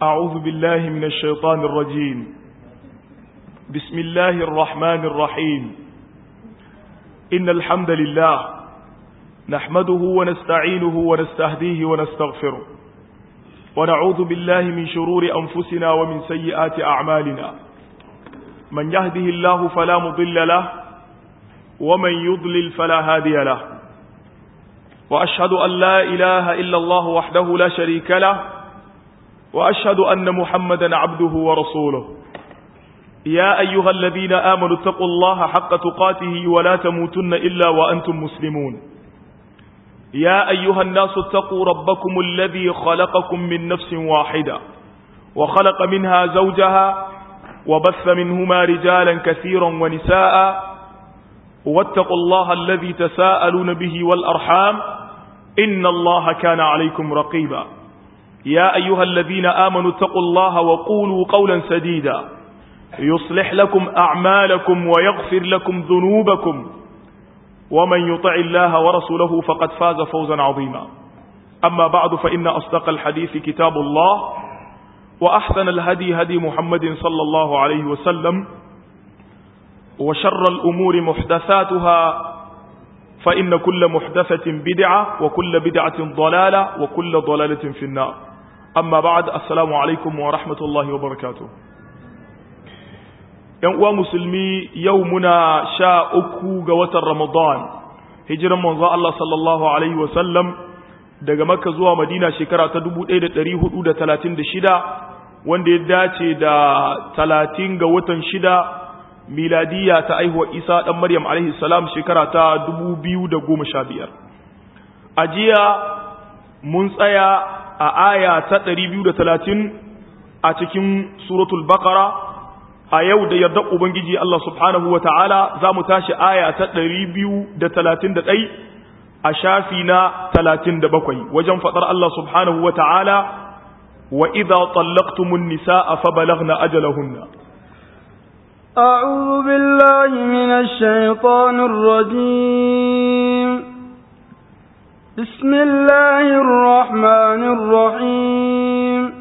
أعوذ بالله من الشيطان الرجيم بسم الله الرحمن الرحيم إن الحمد لله نحمده ونستعينه ونستهديه ونستغفره ونعوذ بالله من شرور أنفسنا ومن سيئات أعمالنا من يهده الله فلا مضل له ومن يضلل فلا هادي له وأشهد أن لا إله إلا الله وحده لا شريك له وأشهد أن محمدا عبده ورسوله يا أيها الذين آمنوا اتقوا الله حق تقاته ولا تموتن إلا وأنتم مسلمون يا أيها الناس اتقوا ربكم الذي خلقكم من نفس واحدة وخلق منها زوجها وبث منهما رجالا كثيرا ونساء واتقوا الله الذي تساءلون به والأرحام إن الله كان عليكم رقيبا يا أيها الذين آمنوا اتقوا الله وقولوا قولا سديدا يصلح لكم أعمالكم ويغفر لكم ذنوبكم ومن يطع الله ورسوله فقد فاز فوزا عظيما أما بعد فإن أصدق الحديث كتاب الله وأحسن الهدي هدي محمد صلى الله عليه وسلم وشر الأمور محدثاتها فإن كل محدثة بدعة وكل بدعة ضلالة وكل ضلالة في النار أما بعد السلام عليكم ورحمة الله وبركاته ‘yan uwa musulmi yau muna sha uku ga watan Ramadan, hijiran manzo Allah sallallahu Alaihi wasallam daga Makka zuwa Madina shekara ta 1436 wanda ya dace da talatin ga watan shida miladiya ta aihuwa Isa ɗan Maryam Alaihi salam shekara ta 2015. A jiya mun tsaya a aya ta 230 a cikin suratul Baqara a yau da yardar Ubangiji Allah subhanahu wa ta'ala za mu tashi aya ta ɗari biyu da talatin da ɗai a shafi na talatin da bakwai wajen faɗar Allah subhanahu wa ta'ala wa idha tsallaktumun nisa a fabalagna ajalahunna. أعوذ بالله من الشيطان الرجيم بسم الله الرحمن الرحيم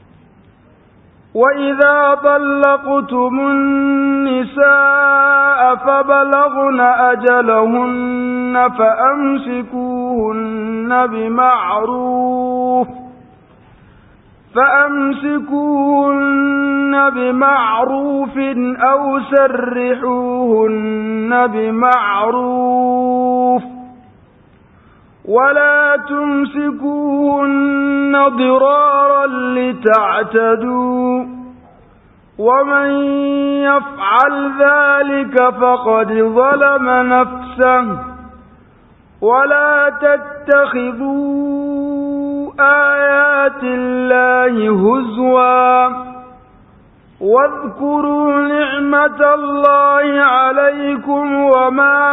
وإذا طلقتم النساء فبلغن أجلهن فأمسكوهن بمعروف فأمسكوهن بمعروف أو سرحوهن بمعروف ولا تمسكوهن ضرارا لتعتدوا ومن يفعل ذلك فقد ظلم نفسه ولا تتخذوا آيات الله هزوا واذكروا نعمة الله عليكم وما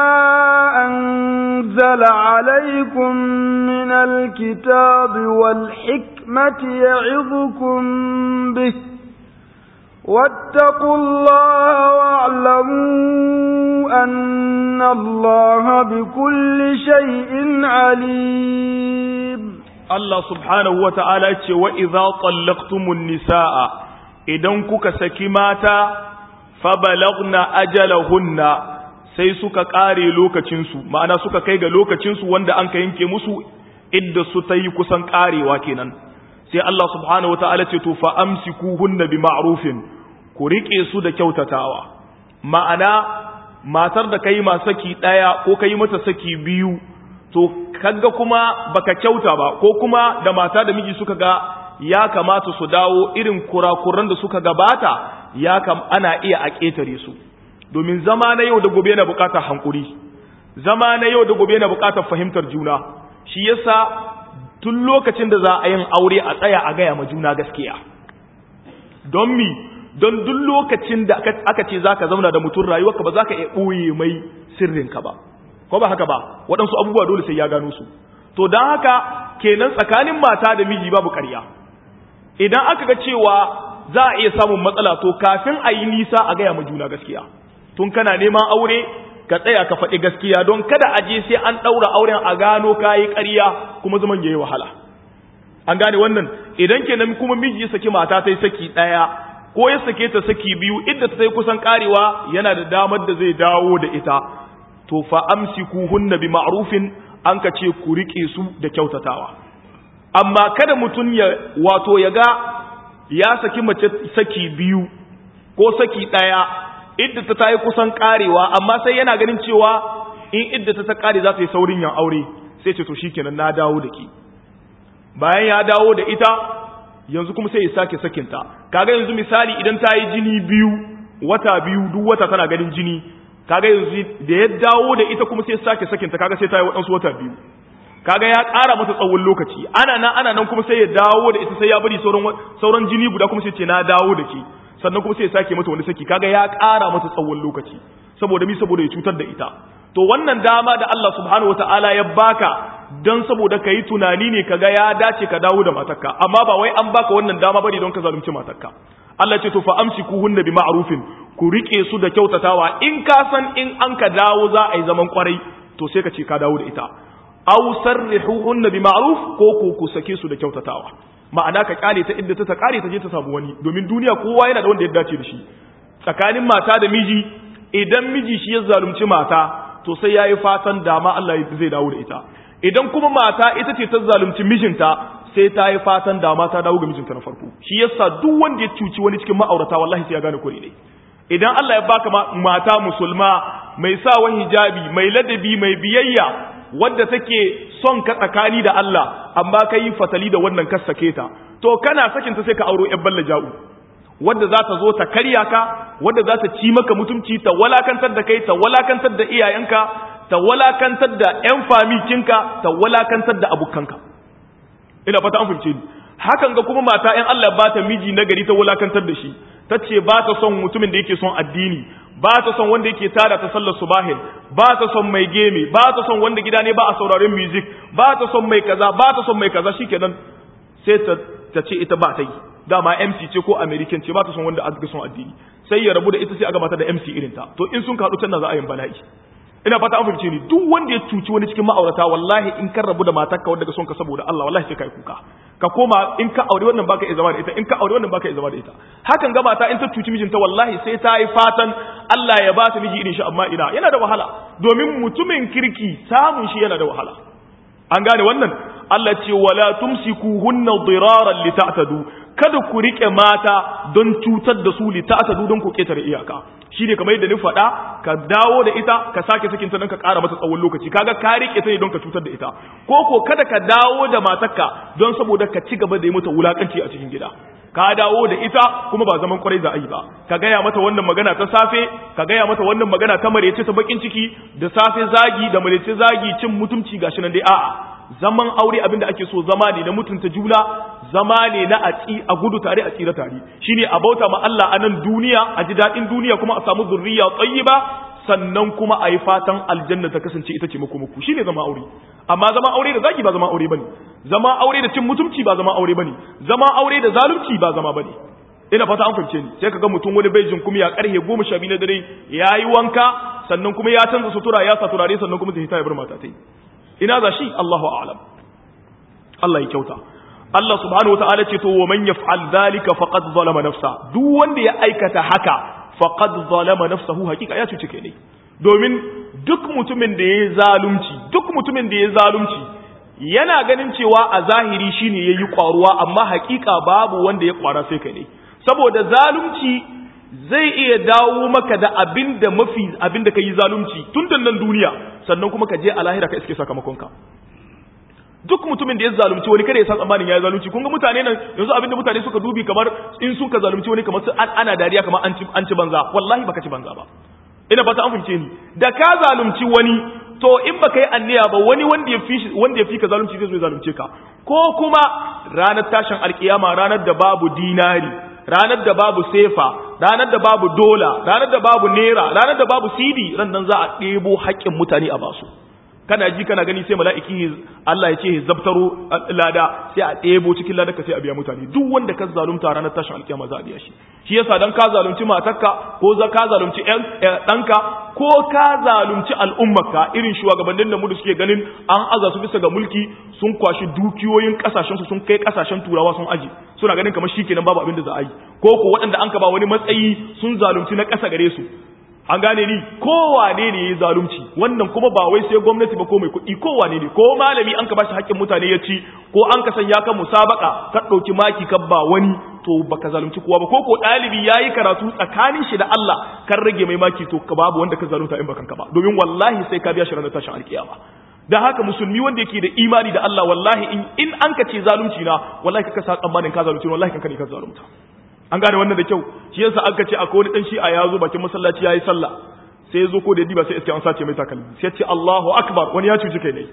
أنزل عليكم من الكتاب والحكمة يعظكم به واتقوا الله واعلموا أن الله بكل شيء عليم الله سبحانه وتعالى وإذا طلقتم النساء idan kuka saki mata fabalagna ajalahunna sai suka kare lokacinsu ma'ana suka kai ga lokacinsu wanda an ka yanke musu idda su ta yi kusan karewa kenan sai Allah subhanahu wata'ala ce to fa amsikuhunna bi ma'rufin ku rike su da kyautatawa ma'ana matar da kai ma saki daya ko kai mata saki biyu to kaga kuma baka kyauta ba ko kuma da mata da miji suka ga ya kamata su dawo irin kurakuran da suka gabata ya kam ana iya a ƙetare su domin zama na yau da gobe na buƙatar hankuri zama na yau da gobe na buƙatar fahimtar juna shi yasa tun lokacin da za a yin aure a tsaya a gaya ma juna gaskiya don mi don duk lokacin da aka ce zaka zauna da mutum rayuwarka ba za ka iya ɓoye mai sirrinka ba ko ba haka ba waɗansu abubuwa dole sai ya gano su to don haka kenan tsakanin mata da miji babu ƙarya idan aka ga cewa za a iya samun matsala to kafin a yi nisa a gaya ma juna gaskiya tun kana neman aure ka tsaya ka faɗi gaskiya don kada a je sai an ɗaura auren a gano kayi ƙarya kuma zaman ya yi wahala an gane wannan idan kenan kuma miji ya saki mata ta yi saki ɗaya ko ya sake ta saki biyu idda ta yi kusan karewa yana da damar da zai dawo da ita to fa amsikuhunna bi ma'rufin an ka ce ku rike su da kyautatawa amma kada mutum ya wato ya ga ya saki mace saki biyu ko saki ɗaya idda ta yi kusan karewa amma sai yana ganin cewa in idda ta ta kare za ta yi saurin yan aure sai ce to shikenan na dawo da ki bayan ya dawo da ita yanzu kuma sai ya sake sakinta kaga yanzu misali idan ta yi jini biyu wata biyu duk wata tana ganin jini kaga yanzu da ya dawo da ita kuma sai ya sake sakinta kaga sai ta yi waɗansu wata biyu kaga ya ƙara mata tsawon lokaci ana nan ana nan kuma sai ya dawo da ita sai ya bari sauran sauran jini guda kuma sai ce na dawo da ke sannan kuma sai ya sake mata wani saki kaga ya ƙara mata tsawon lokaci saboda mi saboda ya cutar da ita to wannan dama da Allah subhanahu wataala ya baka don saboda ka yi tunani ne kaga ya dace ka dawo da matarka amma ba wai an baka wannan dama bane don ka zalunci matarka Allah ce to fa amsikuhunna bi ma'rufin ku rike su da kyautatawa in ka san in an ka dawo za a yi zaman kwarai to sai ka ce ka dawo da ita aw sarrihuhunna bi ma'ruf ko ko ku sake su da kyautatawa ma'ana ka kare ta inda ta ta kare ta je ta samu wani domin duniya kowa yana da wanda ya dace da shi tsakanin mata da miji idan miji shi ya zalunci mata to sai yayi fatan dama Allah zai dawo da ita idan kuma mata ita ce ta zalunci mijinta sai ta yi fatan dama ta dawo ga mijinta na farko shi yasa duk wanda ya cuci wani cikin ma'aurata wallahi sai ya gane kure ne idan Allah ya baka mata musulma mai sawa hijabi mai ladabi mai biyayya wadda take son ka tsakani da Allah amma ka yi fatali da wannan ka sake ta to kana sakin ta sai ka auro yan balla ja'u wadda za ta zo ta karya ka wadda za ta ci maka mutumci ta walakantar da kai ta walakantar da iyayenka ta walakantar da ƴan famikinka ta walakantar da abokanka ina fata an fahimce ni hakan ga kuma mata ƴan Allah ba ta miji na gari ta walakantar da shi ta ce ba ta son mutumin da yake son addini ba ta son wanda yake tada ta sallar subahin ba ta son mai geme ba ta son wanda gida ne ba a sauraron music ba ta son mai kaza ba ta son mai kaza shikenan sai ta ta ce ita ba ta yi dama MC ce ko American ce ba ta son wanda aka son addini sai ya rabu da ita sai aka bata da MC irin ta to in sun kaɗu can za a yin bala'i ina fata an fahimce ni duk wanda ya cuci wani cikin ma'aurata wallahi in kan rabu da matarka wanda ka son ka saboda Allah wallahi sai kai kuka ka koma in ka aure wannan baka iya zama da ita in ka aure wannan baka iya zama da ita hakan ga mata in ta cuci mijinta wallahi sai ta yi fatan Allah ya ba ta miji irin shi amma ina yana da wahala domin mutumin kirki samun shi yana da wahala an gane wannan Allah ce wala tumsikuhunna diraran lita'tadu kada ku rike mata don cutar da su lita'tadu don ku ketare iyaka shine kamar yadda ni faɗa ka dawo da ita ka sake sakin ta don ka ƙara mata tsawon lokaci kaga ka rike ta ne don ka cutar da ita ko ko kada ka dawo da matarka don saboda ka ci gaba da yi mata wulakanci a cikin gida ka dawo da ita kuma ba zaman kwarai za a yi ba ka gaya mata wannan magana ta safe ka gaya mata wannan magana ta marece ta bakin ciki da safe zagi da marece zagi cin mutumci gashi nan dai a'a zaman aure abinda ake so zama ne na mutunta juna zama ne na a tsi a gudu tare a tsira tare shine a bauta ma Allah a nan duniya a ji daɗin duniya kuma a samu zurriya tayyiba sannan kuma a yi fatan aljanna ta kasance ita ce makomaku shine zama aure amma zama aure da zagi ba zama aure bane zama aure da cin mutumci ba zama aure bane zama aure da zalunci ba zama bane ina fata an fahimce ni sai kaga mutum wani bai jin kuma ya karhe goma sha biyu na dare ya yi wanka sannan kuma ya canza sutura ya sa turare sannan kuma zai ta ya bar mata ta yi ina za shi Allahu a'lam Allah ya kyauta Allah subhanahu wata'ala ce to wa man yaf'al dhalika faqad zalama nafsa duk wanda ya aikata haka faqad zalama nafsahu hakika ya cuce kai ne domin duk mutumin da ya zalunci duk mutumin da ya zalunci yana ganin cewa a zahiri shine yayi kwaruwa amma hakika babu wanda ya kwara sai kai ne saboda zalunci zai iya dawo maka da abinda mafi abinda kai zalunci tun da nan duniya sannan kuma ka je a lahira ka iske sakamakonka duk mutumin da ya zalunci wani kada ya san tsammanin ya zalunci kun ga mutane nan yanzu abinda mutane suka dubi kamar in sun ka zalunci wani kamar an ana dariya kamar an ci an ci banza wallahi baka ci banza ba ina fata an fahimce ni da ka zalunci wani to in baka yi anniya ba wani wanda ya fi wanda ya fi ka zalunci zai zo ya zalunce ka ko kuma ranar tashin alkiyama ranar da babu dinari ranar da babu sefa ranar da babu dola ranar da babu naira ranar da babu sidi ran nan za a ɗebo haƙƙin mutane a basu kana ji kana gani sai mala'iki Allah ya ce zabtaro lada sai a ɗebo cikin lada ka sai a biya mutane duk wanda ka zalunta ranar tashin alkiyama za a biya shi shi yasa dan ka zalunci matarka ko za ka zalunci ɗanka ko ka zalunci al'ummarka irin shugabannin da mu da suke ganin an aza su bisa ga mulki sun kwashi dukiyoyin kasashen su sun kai kasashen turawa sun aji suna ganin kamar shikenan babu abin da za a yi ko ko waɗanda an ka ba wani matsayi sun zalunci na ƙasa gare su an gane ni kowane ne ya zalunci wannan kuma ba wai sai gwamnati ba ko mai kuɗi kowane ne ko malami an ka bashi haƙƙin mutane ya ci ko an ka sanya kan musabaka ka ɗauki maki kan ba wani to baka zalunci kowa ba ko ko ɗalibi ya yi karatu tsakanin shi da Allah kan rage mai maki to ka babu wanda ka zalunta in bakan ka ba domin wallahi sai ka biya shi ranar tashin alkiyama da haka musulmi wanda yake da imani da Allah wallahi in in an ka ce zalunci na wallahi ka sa tsammanin ka zalunci wallahi kanka ne ka zalunta an gane wannan da kyau shi yasa aka ce akwai wani dan shi'a ya zo bakin masallaci yayi sallah sai ya zo ko da diba sai iske an sace mai takalmi sai ya ce Allahu akbar wani ya cuci kai ne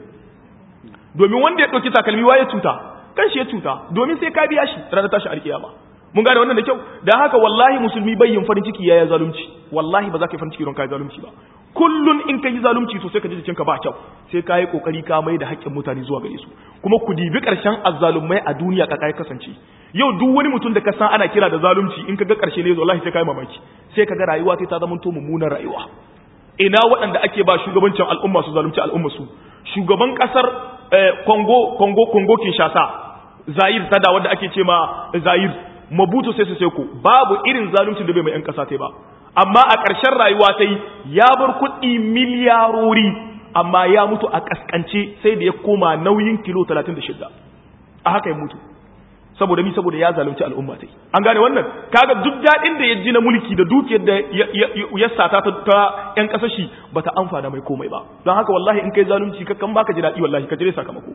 domin wanda ya dauki takalmi wa ya cuta kan shi ya cuta domin sai ka biya shi ranar tashi alkiyama mun gane wannan da kyau da haka wallahi musulmi bayyin farin ciki yayi zalunci wallahi ba za ka yi farin ciki don kai zalunci ba kullun in ka yi zalunci to sai ka ji jikinka ba kyau sai ka yi kokari ka mai da haƙƙin mutane zuwa gare su kuma ku dibi ƙarshen azzalumai a duniya ka kai kasance yau duk wani mutum da ka san ana kira da zalunci in ka ga ƙarshe ne wallahi sai ka yi mamaki sai ka ga rayuwa ta zama to mummunar rayuwa ina waɗanda ake ba shugabancin al'umma su zalunci al'umma su shugaban ƙasar Congo Congo Congo Kinshasa Zaire ta da wanda ake ce ma Zaire Mobutu sai su sai ku babu irin zalunci da bai mai 'yan ƙasa ta ba amma a ƙarshen rayuwa ta yi ya bar kuɗi miliyarori amma ya mutu a ƙasƙance sai da ya koma nauyin kilo 36 a haka ya mutu saboda mi saboda ya zalunci al'umma ta yi an gane wannan kaga duk daɗin da ya ji na mulki da dukiyar da ya sata ta ‘yan ƙasashi ba ta amfana mai komai ba don haka wallahi in kai zalunci kakan baka ji daɗi wallahi ka jire sakamako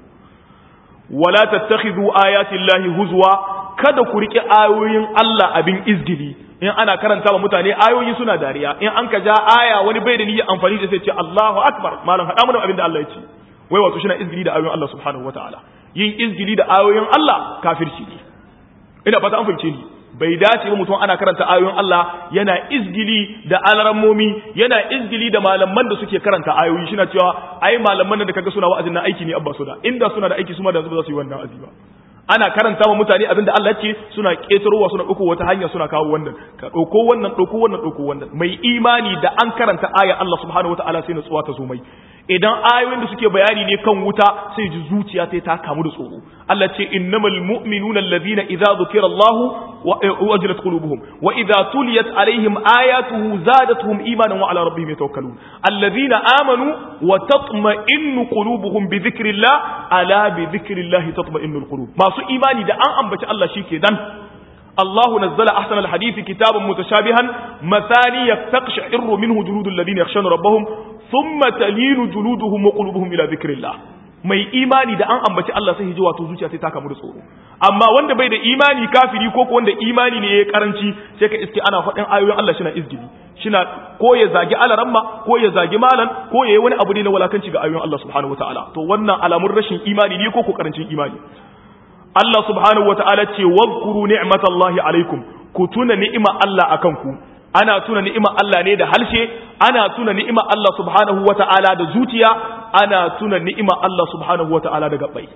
wala tattakhidhu ayati llahi huzwa kada ku rike ayoyin Allah abin izgili in ana karanta wa mutane ayoyi suna dariya in an ka ja aya wani bai da niyyar amfani da sai ce Allahu akbar malam hada mana abin da Allah ya ce wai wato shi na izgili da ayoyin Allah subhanahu wataala yin izgili da ayoyin Allah kafirci ne ina fata an fahimce ni bai dace ba mutum ana karanta ayoyin Allah yana izgili da alarammomi yana izgili da malaman da suke karanta ayoyi shi na cewa ai malaman da kaga suna wa'azin na aiki ne abba su da inda suna da aiki su ma da ba za su yi wannan azi ba ana karanta wa mutane abinda Allah ce suna ƙetarowa suna ɗauko wata hanya suna kawo wannan ka ɗauko wannan ɗauko wannan ɗauko wannan mai imani da an karanta aya Allah subhanahu wataala sai nutsuwa ta zo mai idan ayoyin da suke bayani ne kan wuta sai ji zuciya ta ta kamu da tsoro Allah ce innamal mu'minuna alladhina idza dhukira Allah wajilat qulubuhum wa idza tuliyat alaihim ayatuhu zadatuhum imanan wa ala rabbihim yatawakkalun alladhina amanu wa tatma'innu qulubuhum bi dhikrillah ala bi dhikrillah tatma'innul qulub masu imani da an ambaci Allah shike dan الله نزل أحسن الحديث كتابا متشابها مثاني يستقشعر منه جلود الذين يخشون ربهم ثم تلين جلودهم وقلوبهم إلى ذكر الله mai imani da an ambaci Allah sai hijiwa to zuciya sai ta kamu da tsoro amma wanda bai da imani kafiri ko ko wanda imani ne yayi karanci sai ka iske ana faɗin ayoyin Allah shina izgili shina ko ya zagi alaramma ko ya zagi malan ko yayi wani abu ne na walakanci ga ayoyin Allah subhanahu wataala to wannan alamun rashin imani ne ko ko karancin imani Allah subhanahu wata'ala ce wadhkuru ni'matallahi alaikum ku tuna ni'ima Allah akan ku ana tuna ni'ima Allah ne da halshe ana tuna ni'ima Allah subhanahu wata'ala da zuciya ana tuna ni'ima Allah subhanahu wata'ala da gabbai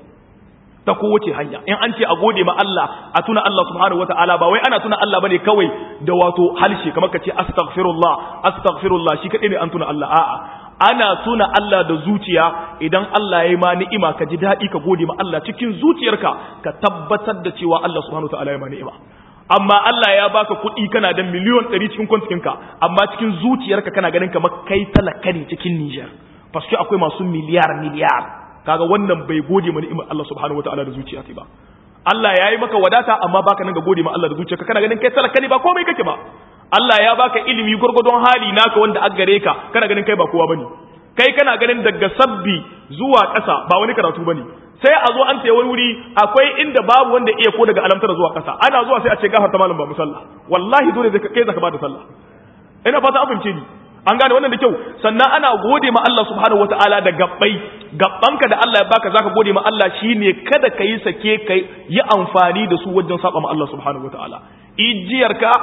ta kowace hanya in an ce a gode ma Allah a tuna Allah subhanahu wata'ala ba wai ana tuna Allah bane kawai da wato halshe kamar ka ce astaghfirullah astaghfirullah shi kadai ne an tuna Allah a'a ana tuna Allah da zuciya idan Allah ya yi ma ni'ima ka ji daɗi ka gode ma Allah cikin zuciyarka ka tabbatar da cewa Allah subhanahu ta'ala ya ma ni'ima amma Allah ya baka kuɗi kana da miliyon ɗari cikin kwantikinka amma cikin zuciyarka kana ganin kamar kai talaka ne cikin Nijar paske akwai masu miliyar miliyar kaga wannan bai gode ma ni'imar Allah subhanahu ta'ala da zuciya ba Allah ya yi maka wadata amma baka nan ga gode ma Allah da zuciyarka kana ganin kai talaka ne ba komai kake ba Allah ya baka ilimi gurgudun hali naka wanda a gare ka kana ganin kai ba kowa bane kai kana ganin daga sabbi zuwa ƙasa ba wani karatu bane sai a zo an tayi wani wuri akwai inda babu wanda iya ko daga alamtar zuwa ƙasa ana zuwa sai a ce gafar ta malam ba musalla wallahi dole zai kai zaka ba da sallah ina fata an fahimce ni an gane wannan da kyau sannan ana gode ma Allah subhanahu wataala da gabbai gabbanka da Allah ya baka zaka gode ma Allah shine kada ka yi sake kai yi amfani da su wajen saba ma Allah subhanahu wataala ijiyarka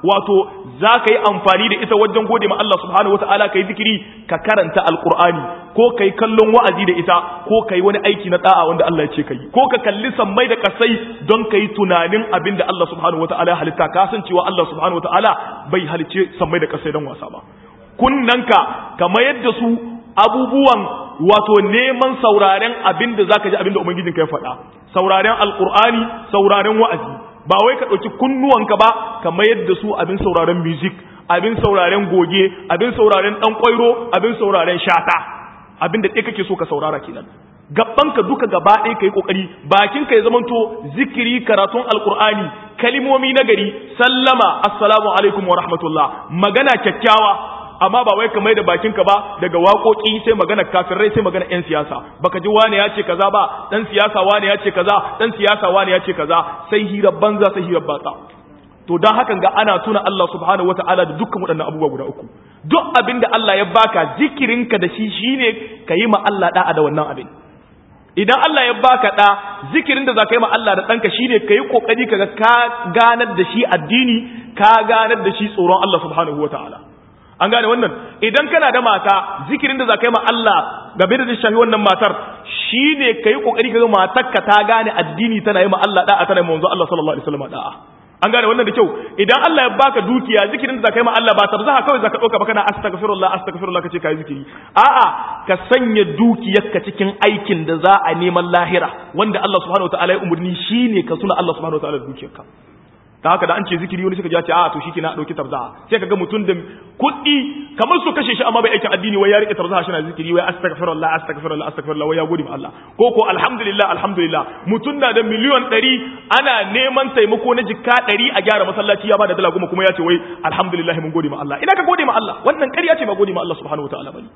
wato za ka yi amfani da ita wajen gode ma Allah subhanahu wata'ala ka yi zikiri ka karanta alkur'ani ko ka yi kallon wa'azi da ita ko ka yi wani aiki na da'a wanda Allah ya ce ka yi ko ka kalli sammai da kasai don ka yi tunanin abin da Allah subhanahu wata'ala ya halitta ka san cewa Allah subhanahu wata'ala bai halicce sammai da kasai don wasa ba kunnanka kamar yadda su abubuwan wato neman sauraren abin da zaka ji abin da ubangijinka ya faɗa sauraren alkur'ani sauraren wa'azi ba wai ka ɗauki kunnuwanka ba kamar yadda su abin sauraren music abin sauraren goge abin sauraren ɗan ƙwairo abin sauraren shata abin da ɗaya kake so ka saurara kenan gabanka duka gaba ɗaya ka yi ƙoƙari bakinka ya zamanto zikiri karatun alƙur'ani kalimomi na gari sallama assalamu alaikum wa rahmatullah magana kyakkyawa amma ba wai ka mai da bakinka ba daga waƙoƙi sai magana kafirai sai magana 'yan siyasa baka ji wane ya ce kaza ba dan siyasa wane ya ce kaza dan siyasa wane ya ce kaza sai hirar banza sai hirar batsa to dan hakan ga ana tuna Allah subhanahu wataala da dukkan waɗannan abubuwa guda uku duk abin da Allah ya baka zikirinka da shi shine ka yi ma Allah da'a da wannan abin idan Allah ya baka da zikirin da za ka yi ma Allah da ɗanka shine ka yi ƙoƙari ka ka ganar da shi addini ka ganar da shi tsoron Allah subhanahu wataala an gane wannan idan kana da mata zikirin da za ka yi ma Allah game da shafi wannan matar shi ne ka yi ƙoƙari ka ga matarka ta gane addini tana yi ma Allah da'a tana yi manzo Allah sallallahu alaihi wasallam da'a an gane wannan da kyau idan Allah ya baka dukiya zikirin da za ka yi ma Allah ba tarzaha kawai za ka ɗauka ba kana astaghfirullah astaghfirullah ka ce ka yi zikiri a'a ka sanya dukiyarka cikin aikin da za a neman lahira wanda Allah subhanahu wataala ya umurni shine ka suna Allah subhanahu wataala da dukiyarka ta haka da an ce zikiri wani suka ji ce a to shike na dauki tabzaha sai kaga mutum da kuɗi kamar su kashe shi amma bai aikin addini wai ya rike tabzaha shi na zikiri wai astaghfirullah astaghfirullah astaghfirullah wai ya gode ma Allah ko ko alhamdulillah alhamdulillah mutum na da miliyon 100 ana neman taimako na jikka 100 a gyara masallaci ya bada dala goma kuma ya ce wai alhamdulillah mun gode ma Allah ina ka gode ma Allah wannan ƙarya ce ba gode ma Allah subhanahu wataala bane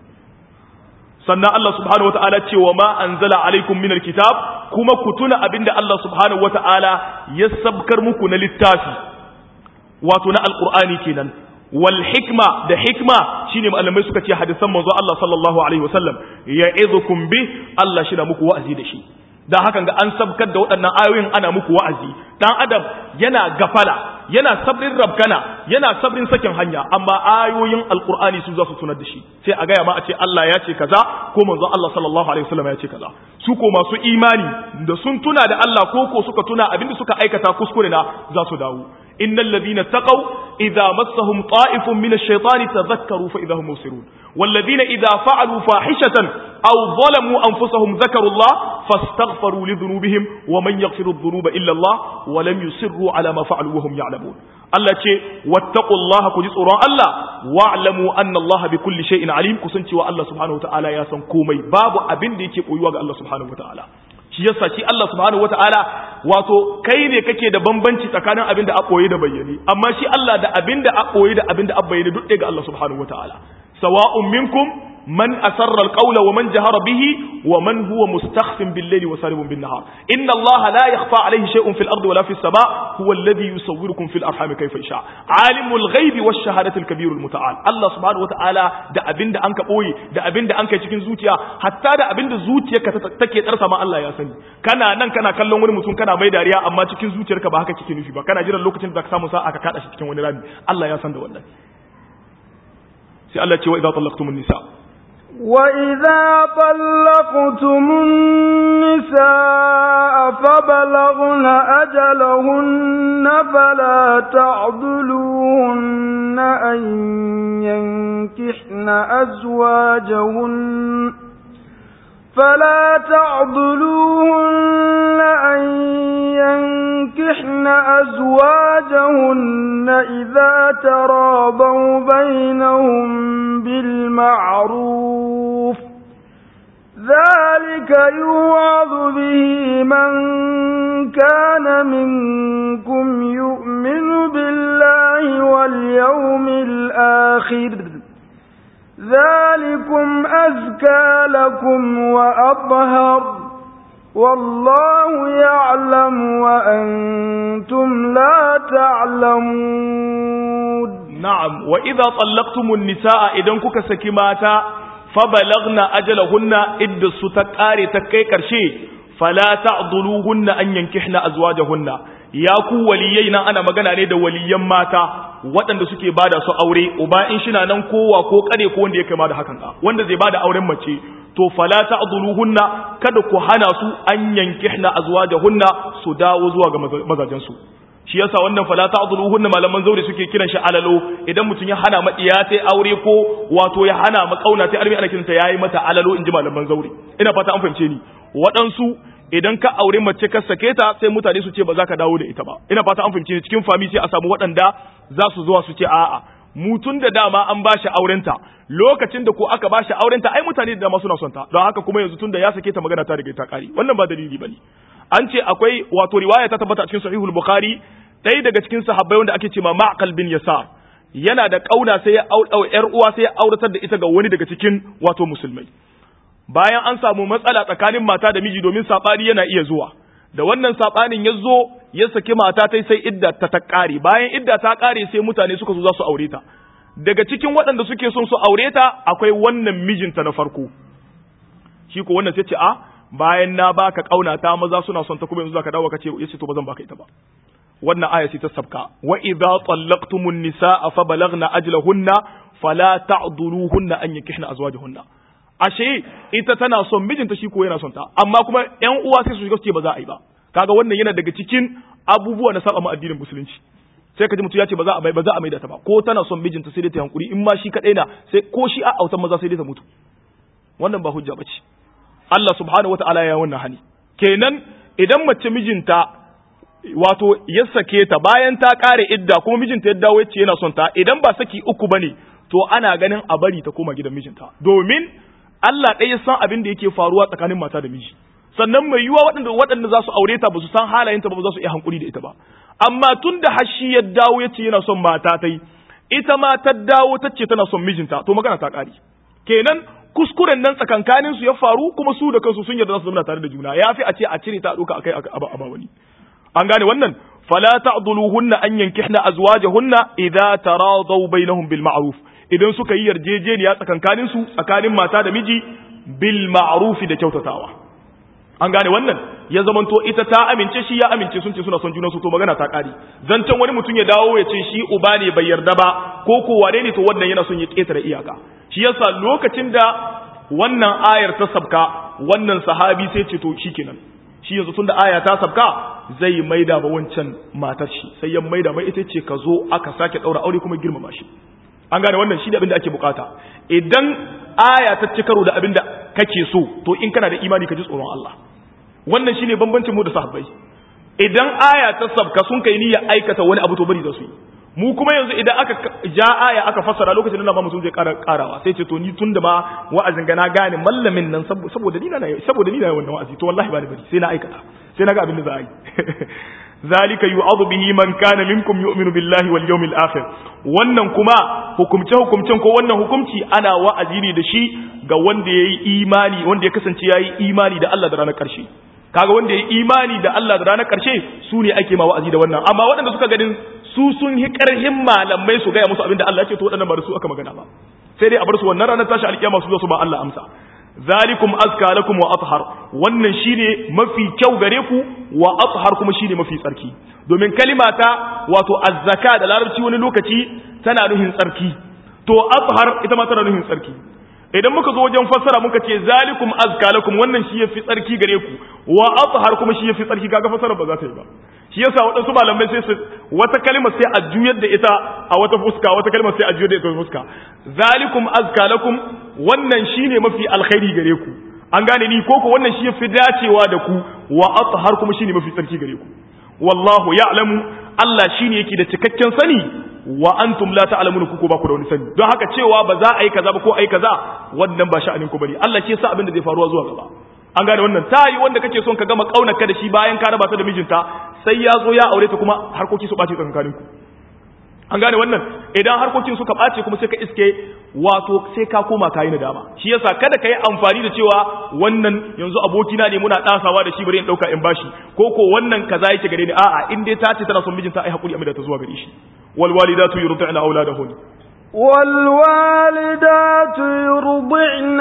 sannan Allah subhanahu wata'ala ce wa ma anzala alaikum minal kitab kuma ku tuna abinda Allah subhanahu wata'ala ya sabkar muku na littafi wato na alqur'ani kenan wal hikma da hikma shine malamai suka ce hadisan manzo Allah sallallahu alaihi wasallam ya'idukum bi Allah shi na muku wa'azi da shi dan hakan ga an sabkar da waɗannan ayoyin ana muku wa'azi dan adam yana gafala yana sabrin rabkana yana sabrin sakin hanya amma ayoyin alqur'ani su za su tunar da shi sai a gaya ma a ce Allah ya ce kaza ko manzo Allah sallallahu alaihi wasallam ya ce kaza su ko masu imani da sun tuna da Allah ko ko suka tuna abinda suka aikata kuskure na za su dawo innal ladina taqaw idza massahum ta'ifun min ash-shaytani tadhakkaru fa idza hum mubsirun wal ladina idza fa'alu fahishatan aw zalamu anfusahum dhakaru Allah fastaghfaru li dhunubihim wa man yaghfiru adh-dhunuba illa Allah wa lam yusirru ala ma fa'alu wa hum ya'lamun Allah ce wattaqullaha ku ji tsoron Allah wa'lamu anna Allah bi kulli shay'in alim ku san cewa Allah subhanahu wataala ya san komai babu abin da yake koyuwa ga Allah subhanahu wataala shi yasa shi Allah subhanahu wataala wato kai ne kake da bambanci tsakanin abin da a koyi da bayyane amma shi Allah da abin da a koyi da abin da a bayyane duk ɗaya ga Allah subhanahu wataala sawa'un minkum من أسر القول ومن جهر به ومن هو مستخف بالليل وسارب بالنهار إن الله لا يخفى عليه شيء في الأرض ولا في السماء هو الذي يصوركم في الأرحام كيف يشاء عالم الغيب والشهادة الكبير المتعال الله سبحانه وتعالى da abin da anka boye da abin da anka cikin zuciya hatta da abin da zuciyarka take tsarsa ma Allah ya sani kana nan kana kallon wani mutum kana mai dariya amma cikin zuciyarka ba haka kike nufi ba kana jiran lokacin da ka samu sa'a ka kada shi cikin wani rami Allah ya san da wannan sai Allah ce wa idza tallaqtumun nisa وإذا طلقتم النساء فبلغن أجلهن فلا تعضلوهن أن ينكحن أزواجهن فلا تعضلوهن أن ينكحن أزواجهن إذا ترابوا بينهم بالمعروف ذلك يوعظ به من كان منكم يؤمن بالله واليوم الآخر ذلكم أزكى لكم وأطهر والله يعلم وأنتم لا تعلمون نعم وإذا طلقتم النساء إذن كك سكماتا فبلغنا أجلهن إد ستكاري تكي كرشي فلا تعضلوهن أن ينكحن أزواجهن يا كو وليينا أنا مغنى نيدا وليا ماتا waɗanda suke bada su aure uba in shina nan kowa ko kare ko wanda ya kama da hakan ka wanda zai bada auren mace to fala ta'dhuluhunna kada ku hana su an yankihna azwajahunna su dawo zuwa ga mazajen su shi yasa wannan fala ta'dhuluhunna malaman zauri suke kiran shi alalo idan mutum ya hana ma iya sai aure ko wato ya hana ma kauna sai arbi ana kiranta yayi mata alalo inji malaman zauri ina fata an fahimce ni waɗansu idan ka aure mace ka sake ta sai mutane su ce ba za ka dawo da ita ba ina fata an fahimce ni cikin fami sai a samu waɗanda za su zuwa su ce a'a mutun da dama an ba shi aurenta lokacin da ko aka ba shi aurenta ai mutane da dama suna son ta don haka kuma yanzu tun da ya sake ta magana ta riga ta kare wannan ba dalili bane an ce akwai wato riwaya ta tabbata cikin sahihul bukhari ɗaya daga cikin sahabbai wanda ake ce ma ma'qal bin yasar yana da kauna sai ya aure yar uwa sai ya auratar da ita ga wani daga cikin wato musulmai bayan an samu matsala tsakanin mata da miji domin sabani yana iya zuwa da wannan sabanin ya zo ya saki mata tai sai idda ta ta kare bayan idda ta kare sai mutane suka zo za su aure ta daga cikin waɗanda suke son su aure ta akwai wannan mijinta na farko shi ko wannan sai ce a bayan na baka kauna ta maza suna son ta kuma yanzu zaka dawo ka ce yace to bazan baka ita ba wannan aya sai ta sabka wa idza tallaqtumun nisaa fa balagna ajlahunna fala ta'dhuluhunna an yankihna azwajahunna ashe ita tana son mijinta shi ko yana son ta amma kuma ƴan uwa sai su shiga su ce ba za a yi ba kaga wannan yana daga cikin abubuwa na saba addinin musulunci sai ka ji mutum ya ce ba za a mai ba za a mai da ta ba ko tana son mijinta sai dai ta hankuri in ma shi kadai na sai ko shi a autan maza sai dai ta mutu wannan ba hujja bace Allah subhanahu wataala ya wannan hani kenan idan mace mijinta wato ya sake ta bayan ta kare idda kuma mijinta ya dawo yace yana son ta idan ba saki uku bane to ana ganin a bari ta koma gidan mijinta domin Allah ɗaya san abin da yake faruwa tsakanin mata da miji sannan mai yiwuwa waɗanda waɗanda za su aure ta ba su san halayenta ba ba za su iya hankuri da ita ba amma tun da hashi ya dawo ya ce yana son mata ta yi ita ma ta dawo ta ce tana son mijinta to magana ta ƙari kenan kuskuren nan tsakankanin su ya faru kuma su da kansu sun yarda za su zama tare da juna ya fi a ce a cire ta ɗauka akai a ba wani an gane wannan fala ta'dhuluhunna an yankihna azwajahunna idza taradaw bainahum bil ma'ruf idan suka yi yarjejeniya tsakankanin su tsakanin mata da miji bil ma'ruf da kyautatawa an gane wannan ya zamanto ita ta amince shi ya amince sun ce suna son junan su to magana ta kare zancen wani mutum ya dawo ya ce shi uba ne bai yarda ba ko ko wane ne to wannan yana son ya ketare iyaka shi yasa lokacin da wannan ayar ta sabka wannan sahabi sai ce to shikenan shi yanzu tunda aya ta sabka zai maida ba wancan matar shi sai ya maida mai ita ce ka zo aka sake daura aure kuma girmama shi an gane wannan shi ne abin da ake bukata idan aya ta ci karo da abin da kake so to in kana da imani ka ji tsoron Allah wannan shine bambancin mu da sahabbai idan aya ta sabka sun kai niyyar aikata wani abu to bari da su yi mu kuma yanzu idan aka ja aya aka fassara lokacin da ba mutum zai ƙara ƙarawa sai ce to ni tun da ma wa'azin ga na gane mallamin nan saboda ni na saboda ni na wannan wa'azi to wallahi ba ni bari sai na aikata sai na ga abin da za a yi zalika yu'adhu bihi man kana minkum yu'minu billahi wal yawmil akhir wannan kuma hukumce hukumcen ko wannan hukumci ana wa'azi ne da shi ga wanda yayi imani wanda ya kasance yayi imani da Allah da ranar karshe kaga wanda yayi imani da Allah da ranar karshe su ne ake ma wa'azi da wannan amma waɗanda suka ganin su sun hi karhin malamai su gaya musu abin da Allah ya ce to waɗannan ba da su aka magana ba sai dai a bar su wannan ranar tashi alkiyama su zo su ba Allah amsa zalikum azka lakum wa athhar wannan shine mafi kyau gare ku wa athhar kuma shine mafi tsarki domin kalimata wato azzaka da larabci wani lokaci tana nuhin tsarki to athhar ita ma tana nuhin tsarki idan muka zo wajen fassara muka ce zalikum azka lakum wannan shi yafi tsarki gare ku wa athhar kuma shi yafi tsarki kaga fassara ba za ta yi ba shi yasa waɗansu malamai sai su wata kalmar sai a juyar da ita a wata fuska wata kalmar sai a juyar da ita a fuska zalikum azka lakum wannan shine mafi alkhairi gare ku an gane ni ko ko wannan shi yafi dacewa da ku wa athhar kuma shine mafi tsarki gare ku wallahu ya'lamu Allah shine yake da cikakken sani wa antum la ta'lamuna ku ko ba ku da wani sani don haka cewa ba za a yi kaza ba ko a yi kaza wannan ba sha'anin ku bane Allah ke sa abin da zai faruwa zuwa gaba an gane wannan ta yi wanda kake son ka gama kaunarka da shi bayan ka raba ta da mijinta sai ya zo ya aure ta kuma harkoki su ɓace tsakanin ku an gane wannan idan harkokin suka ɓace kuma sai ka iske wato sai ka koma ka yi nadama shi yasa kada ka yi amfani da cewa wannan yanzu abokina ne muna ɗasawa da shi bari in ɗauka in bashi ko ko wannan kaza yake gare ni a'a in dai ta ce tana son mijinta ai hakuri amma ta zuwa gare shi wal walidatu yurdi'na auladahun والوالدات يرضعن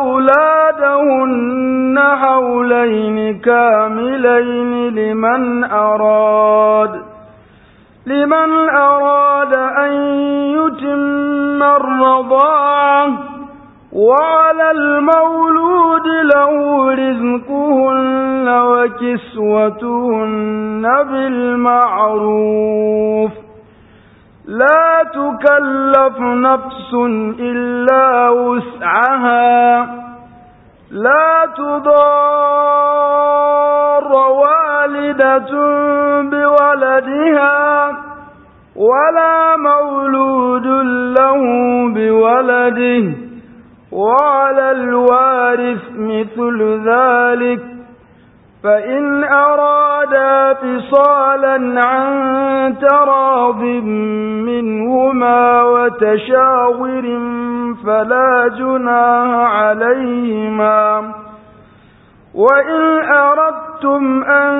أولادهن حولين كاملين لمن أراد لمن أراد أن يتم الرضاعة وعلى المولود له رزقهن وكسوتهن بالمعروف لا تكلف نفس إلا وسعها لا تضار والدة بولدها ولا مولود له بولده وعلى الوارث مثل ذلك فإن أرادا فصالا عن تراض منهما وتشاور فلا جناح عليهما وإن أردتم أن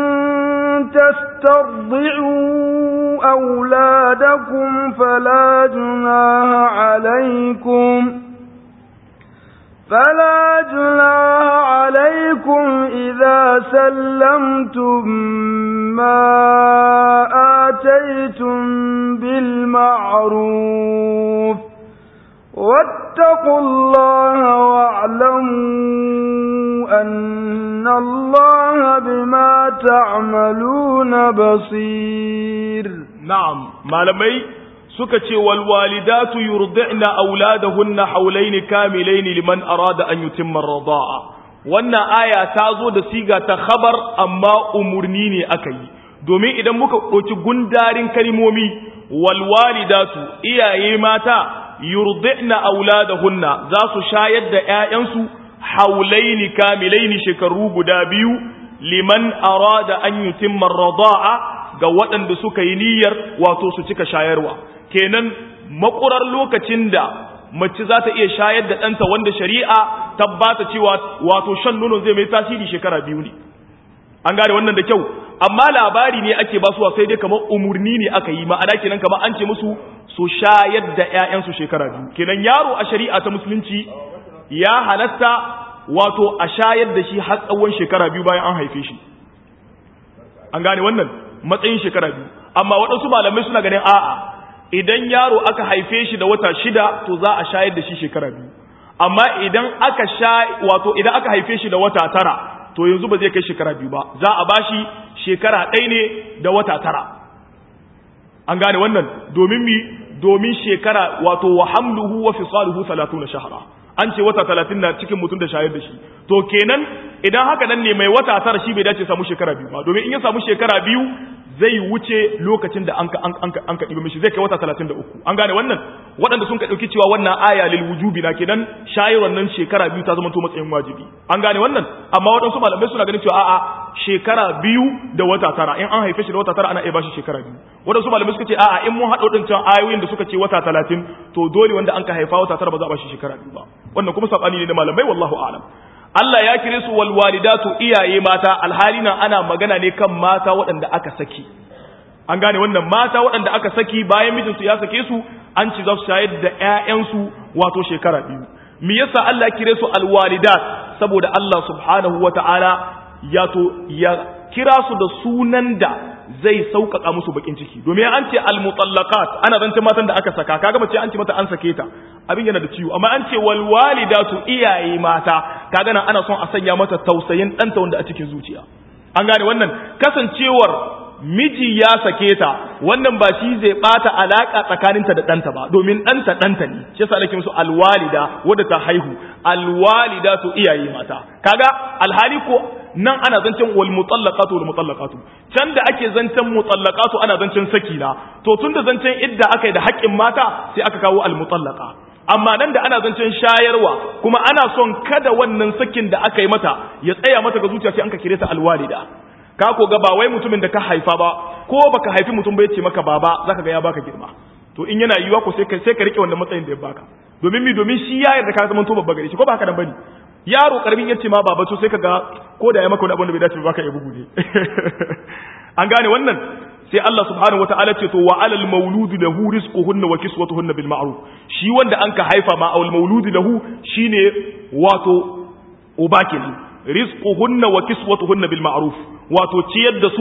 تسترضعوا أولادكم فلا جناح عليكم فلا جناح عليكم إذا سلمتم ما آتيتم بالمعروف واتقوا الله واعلموا أن الله بما تعملون بصير نعم malamai suka ce wal walidatu yurdi'na auladahunna hawlayn kamilayn liman arada an yutimma ar-rida'a wannan aya ta zo da siga ta khabar amma umurni ne aka yi domin idan muka ɗauki gundarin kalmomi wal walidatu iyaye mata yurdi'na auladahunna za su shayar da ƴaƴansu hawlayn kamilayn shekaru guda biyu liman arada an yutimma ar-rida'a ga waɗanda suka yi niyyar wato su cika shayarwa kenan makurar lokacin da mace za ta iya shayar da ɗanta wanda shari'a tabbata cewa wato shan nono zai mai tasiri shekara biyu ne an gane wannan da kyau amma labari ne ake basuwa sai dai kamar umurni ne aka yi ma'ana kenan kamar an ce musu su shayar da 'ya'yansu shekara biyu kenan yaro a shari'a ta musulunci ya halatta wato a shayar da shi har tsawon shekara biyu bayan an haife shi an gane wannan matsayin shekara biyu amma waɗansu malamai suna ganin a'a idan yaro aka haife shi da wata shida to za a shayar da shi shekara biyu amma idan aka sha wato idan aka haife shi da wata tara to yanzu ba zai kai shekara biyu ba za a bashi shekara ɗaya ne da wata tara an gane wannan domin mi domin shekara wato wa hamluhu wa fisaluhu 30 shahra an ce wata 30 na cikin mutum da shayar da shi to kenan idan haka nan ne mai wata tara shi bai dace samu shekara biyu ba domin in ya samu shekara biyu zai wuce lokacin da an ka an ka mishi zai kai wata 33 an gane wannan waɗanda sun ka ɗauki cewa wannan aya lil wujubi na kenan shayarwar nan shekara biyu ta zama to matsayin wajibi an gane wannan amma waɗansu malamai suna ganin cewa a'a shekara biyu da wata tara in an haife shi da wata tara ana iya bashi shekara biyu waɗansu malamai suka ce a'a in mun haɗa waɗancan ayoyin da suka ce wata talatin to dole wanda an ka haifa wata tara ba za a bashi shekara biyu ba wannan kuma saɓani ne na malamai wallahu a'lam Allah ya kire su wal walidatu iyaye mata alhali nan ana magana ne kan mata waɗanda aka saki an gane wannan mata waɗanda aka saki bayan mijinsu ya sake su an ci za su shayar da ƴaƴansu wato shekara biyu me yasa Allah ya kire su alwalidat saboda Allah subhanahu wata'ala ya to ya kira su da sunan da zai sauƙaƙa musu bakin ciki domin an ce almutallaqat ana zance matan da aka saka kaga mace an ce mata an sake ta abin yana da ciwo amma an ce wal walidatu iyaye mata kaga nan ana son a sanya mata tausayin ɗanta wanda a cikin zuciya an gane wannan kasancewar miji ya sake ta wannan ba shi zai bata alaka tsakaninta da ɗanta ba domin ɗanta ɗanta ne shi yasa nake musu alwalida wadda ta haihu alwalidatu iyaye mata kaga alhali ko nan ana zancen wal mutallaqatu wal mutallaqatu can da ake zancen mutallaqatu ana zancen sakina to tunda zancen idda aka yi da haƙƙin mata sai aka kawo al mutallaqa amma nan da ana zancen shayarwa kuma ana son kada wannan sakin da aka yi mata ya tsaya mata ga zuciya sai an ka kire ta alwalida ka ko ga ba wai mutumin da ka haifa ba ko baka haifi mutum ba ya ce maka baba zaka ga ya baka girma to in yana yiwa ko sai ka sai ka rike wannan matsayin da ya baka domin mi domin shi ya yarda ka zama to babba gare shi ko ba haka nan bane yaro karamin yace ma baba to sai ka ga ko da ya maka wani abin da bai dace ba baka ya bugu ne an gane wannan sai Allah subhanahu wataala ce to wa alal mauludi lahu rizquhunna wa kiswatuhunna bil ma'ruf shi wanda anka haifa ma awal mauludi lahu shine wato uba kenan rizquhunna wa kiswatuhunna bil ma'ruf wato ciyar da su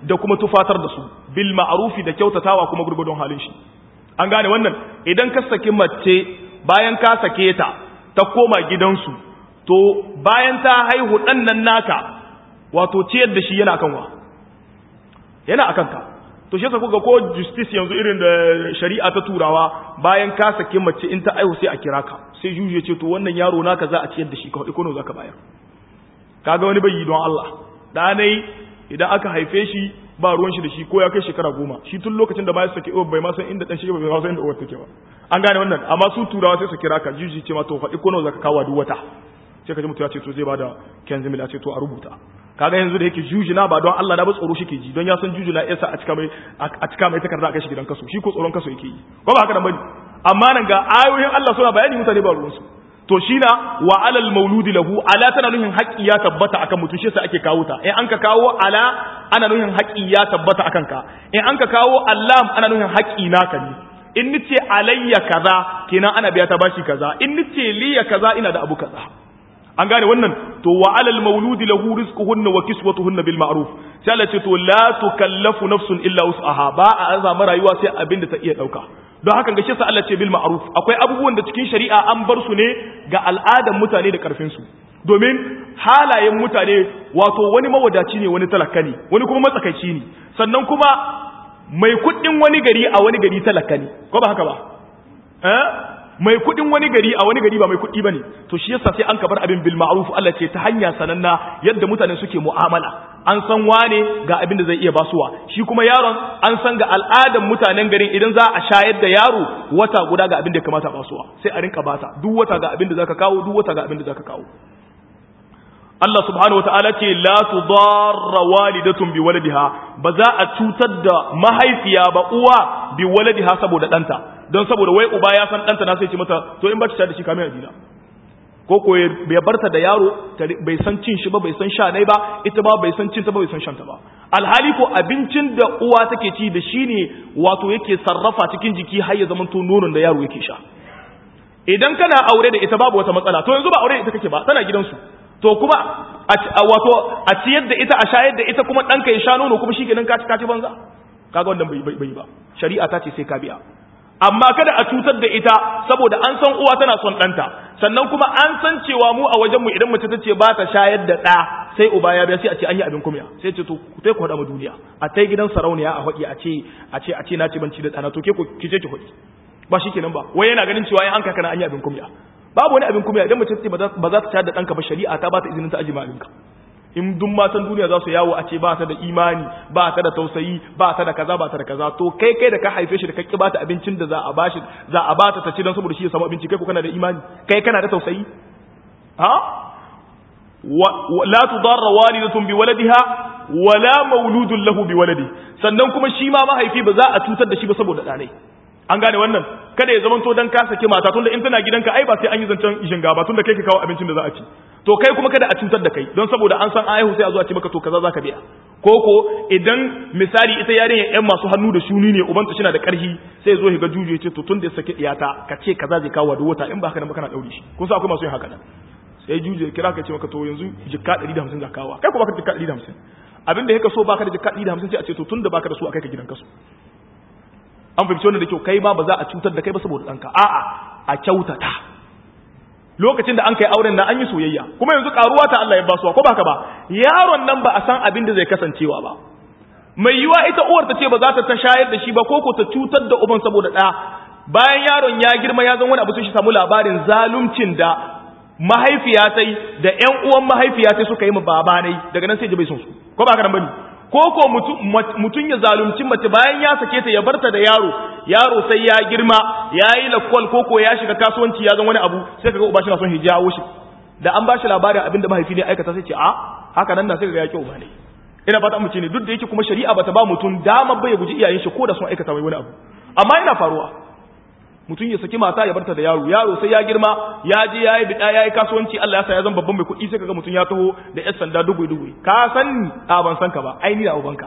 da kuma tufatar da su bil ma'rufi da kyautatawa kuma gurgudun halin shi an gane wannan idan ka saki mace bayan ka sake ta ta koma gidansu to bayan ta haihu dan nan naka wato ciyar da shi yana kan wa yana akan ka to shi yasa kuga ko justice yanzu irin da shari'a ta turawa bayan ka sake mace in ta aihu sai a kira ka sai juju ya ce to wannan yaro naka za a ciyar da shi ka hudu kono zaka bayar kaga wani bai yi don Allah da nai idan aka haife shi ba ruwan shi da shi ko ya kai shekara goma shi tun lokacin da ba ya sake bai ma san inda dan shi bai ma san inda uwar take ba an gane wannan amma su turawa sai su kira ka juju ce ma to faɗi kono zaka kawo duk wata sai ka ji mutum ya ce to zai bada kenzimil a ce to a rubuta kaga yanzu da yake jujuna ba don Allah na ba tsoro shi ke ji don ya san jujuna yasa a cika mai a cika mai takarda a kai shi gidan kaso shi ko tsoron kaso yake yi ko ba haka nan bane amma nan ga ayoyin Allah suna bayani mutane ba ruwansu to shi na wa alal mauludi lahu ala tana nuhin haƙƙi ya tabbata akan mutum shi yasa ake kawo ta in an ka kawo ala ana nuhin haƙƙi ya tabbata akan ka in an ka kawo allam ana nuhin haƙƙi naka ne in nace alayya kaza kenan ana biya ta bashi kaza in nace liya kaza ina da abu kaza an gane wannan to wa alal mauludi lahu rizquhunna wa kiswatuhunna bil ma'ruf sai Allah ce to la tukallafu nafsun illa wus'aha ba a azama rayuwa sai abin da ta iya dauka don haka ga shi sa Allah ce bil ma'ruf akwai abubuwan da cikin shari'a an bar su ne ga al'adan mutane da karfin su domin halayen mutane wato wani mawadaci ne wani talaka ne wani kuma matsakaici ne sannan kuma mai kuɗin wani gari a wani gari talaka ne ko ba haka ba eh mai kudin wani gari a wani gari ba mai kudi bane to shi yasa sai an kabar abin bil ma'ruf Allah ce ta hanya sananna yadda mutane suke mu'amala an san wane ga abin da zai iya basuwa shi kuma yaron an san ga al'adan mutanen garin idan za a shayar da yaro wata guda ga abin da kamata basuwa sai a rinka bata duk wata ga abin da zaka kawo duk wata ga abin da zaka kawo Allah subhanahu wa ta'ala ce la tudarra walidatun bi waladiha ba za a cutar da mahaifiya ba uwa bi waladiha saboda danta don saboda wai uba ya san danta na sai ce mata to in ba ta da shi kamar adina ko ko bai barta da yaro bai san cin shi ba bai san sha nai ba ita ba bai san cin ta ba bai san shan ta ba alhali ko abincin da uwa take ci da shi ne wato yake sarrafa cikin jiki har ya zama to nonon da yaro yake sha idan kana aure da ita babu wata matsala to yanzu ba aure da ita kake ba tana gidansu to kuma wato a ciyar da ita a shayar da ita kuma ɗanka ya sha nono kuma shi kenan kaci kaci banza kaga wannan bai bai ba shari'a ta ce sai ka biya amma kada a cutar da ita saboda an san uwa tana son ɗanta sannan kuma an san cewa mu a wajenmu idan mace ta ce ba ta shayar da ɗa sai uba ya biya sai a ce an yi abin kumya sai ce to ku tai ku haɗa mu duniya a tai gidan sarauniya a haɗi a ce a ce a ce na ci banci da ɗana to ke ku ki je ki haɗi ba shi kenan ba wai yana ganin cewa an kaka na an yi abin kumya babu wani abin kumya idan mace ce ba za ta shayar da ɗanka ba shari'a ta ba ta izinin ta aji ma'alinka in duk matan duniya za su yawo a ce ba ta da imani ba ta da tausayi ba ta da kaza ba ta da kaza to kai kai da ka haife shi da ka ba ta abincin da za a bashi za a ba ta ta ci don saboda shi ya samu abinci kai ko kana da imani kai kana da tausayi ha la tudarra walidatun bi waladiha wala mauludun lahu bi waladi sannan kuma shi ma mahaifi ba za a cutar da shi ba saboda ɗanai an gane wannan kada ya zamanto dan ka sake mata tunda in tana gidanka ai ba sai an yi zancen jinga ba tunda kai ka kawo abincin da za a ci to kai kuma kada a cutar da kai don saboda an san aihu sai a zo a ce maka to kaza zaka biya koko idan misali ita yarinya yan masu hannu da shuni ne ubanta shi na da karhi sai zo ga juju ya ce to tunda ya sake iyata ka ce kaza zai kawo da wata in ba haka nan ba kana daure shi kun sa akwai masu yin haka nan sai juju ya kira ka ce maka to yanzu jikka 150 za kawo kai ko baka da jikka 150 abin da yake so baka da jikka 150 sai a ce to tunda baka da su akai ka gidan kasu an fahimci wannan da kyau kai ba ba za a cutar da kai ba saboda ɗanka a'a a kyautata lokacin da an kai auren nan an yi soyayya kuma yanzu karuwa ta Allah ya basuwa ko baka ba yaron nan ba a san abin da zai kasancewa ba mai yiwa ita uwar ta ce ba za ta ta shayar da shi ba ko ko ta cutar da uban saboda ɗa bayan yaron ya girma ya zan wani abu sun shi samu labarin zaluncin da mahaifiya ta yi da ƴan uwan mahaifiya ta suka yi ma baba ne daga nan sai ji bai son su ko ba ka nan bane ko ko mutum ya zalunci mace bayan ya sake ta ya barta da yaro yaro sai ya girma ya yi lakwal ko ko ya shiga kasuwanci ya zan wani abu sai kaga uba shi na son hijawo shi da an ba shi labarin abin da mahaifi ne aikata sai ce a haka nan na sai kaga ya ki uba ne ina fata mu ce ne duk da yake kuma shari'a bata ba mutum dama bai guji iyayen shi ko da sun aikata mai wani abu amma yana faruwa mutum ya saki mata ya barta da yaro yaro sai ya girma ya je ya yi bida ya yi kasuwanci Allah ya sa ya zan babban mai kuɗi sai kaga mutum ya taho da yan sanda dugui dugui ka san ni a ban san ka ba ai ni da ubanka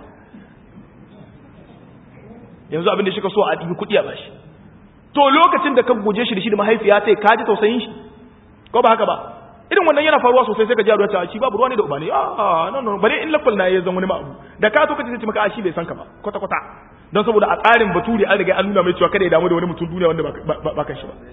yanzu abin da shi ka so a ɗibi kuɗi a bashi to lokacin da ka guje shi da shi da mahaifiya sai ka ji tausayin shi ko ba haka ba irin wannan yana faruwa sosai sai ka ji yaro ya ce shi babu ruwa ne da uba ne ah no no bare in lakwal na ya zan wani abu da ka to kace sai maka shi bai san ka ba kwata kwata don saboda a tsarin baturi an riga an nuna mai cewa kada ya damu da wani mutum duniya wanda ba kan shi ba